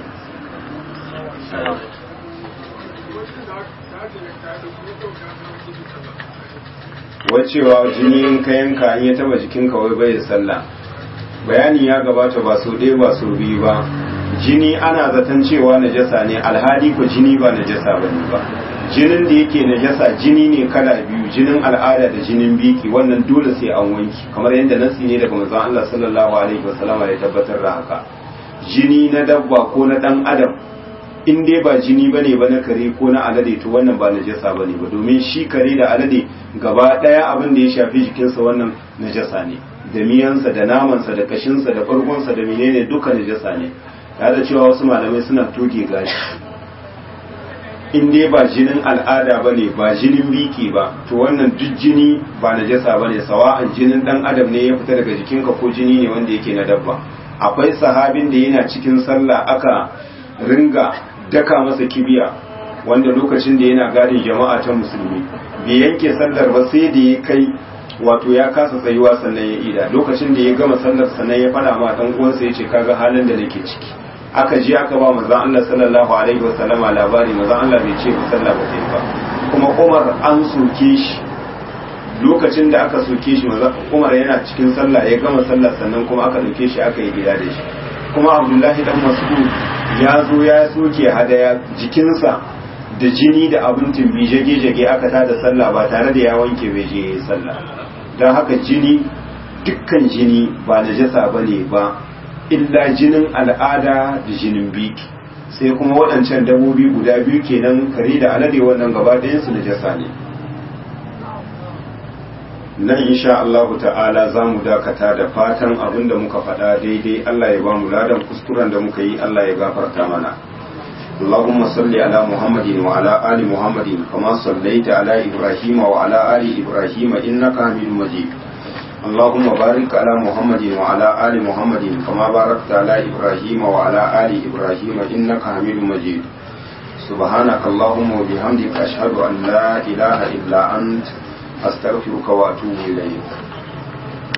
wacewa jini in ka yanka in ya taba jikinka wai bai sallah bayani ya gabata ba sau ɗaya ba sau biyu ba jini ana zaton cewa najasa ne alhali ko jini ba najasa ba ne ba jinin da yake najasa jini ne kala biyu jinin al'ada da jinin biki wannan dole sai an wanki kamar yadda nasi ne daga manzon Allah sallallahu alaihi wasallama ya tabbatar da haka jini na dabba ko na dan adam in dai ba jini bane ba na kare ko na alade to wannan ba najasa bane ba domin shi kare da alade gaba daya abin da ya shafi jikinsa wannan najasa ne da miyansa da namansa da kashinsa da farkonsa da menene duka najasa ne ya da cewa wasu malamai suna toge gashi in dai ba jinin al'ada ba ne ba jinin biki ba to wannan duk jini ba najasa ba ne sawa'an jinin dan adam ne ya fita daga jikinka ko jini ne wanda yake na dabba akwai sahabin da yana cikin sallah aka ringa daka masa kibiya wanda lokacin da yana gadin jama'a ta musulmi bai yanke sallar ba sai da ya kai wato ya kasa tsayuwa sannan ya ida lokacin da ya gama sallar sannan ya fada ma dan uwansa ya ce kaga halin da nake ciki aka je aka ba manzon Allah sallallahu alaihi wa sallama labari manzon Allah bai ce sallah ba sai ba kuma Umar an soke shi lokacin da aka soke shi manzon Umar yana cikin sallah ya gama sallar sannan kuma aka dauke shi aka yi gida da shi kuma abdullahi dan mas'ud ya zo ya soke hadaya jikinsa da jini da abin tumbi jage-jage aka tada sallah ba tare da ya wanke bai je sallah don haka jini dukkan jini ba najasa ba ne ba illa jinin al'ada da jinin biki sai kuma waɗancan dabobi guda biyu kenan kare da alade wannan gaba ɗayansu najasa ne nan insha Allah ta'ala za mu dakata da fatan abin da muka faɗa daidai Allah ya ba mu ladan kuskuren da muka yi Allah ya gafarta mana اللهم صل على محمد وعلى آل محمد كما صليت على إبراهيم وعلى آل إبراهيم إنك حميد مجيد اللهم بارك على محمد وعلى آل محمد كما باركت على إبراهيم وعلى آل إبراهيم إنك حميد مجيد سبحانك اللهم وبحمدك أشهد أن لا إله إلا أنت أستغفرك وأتوب إليك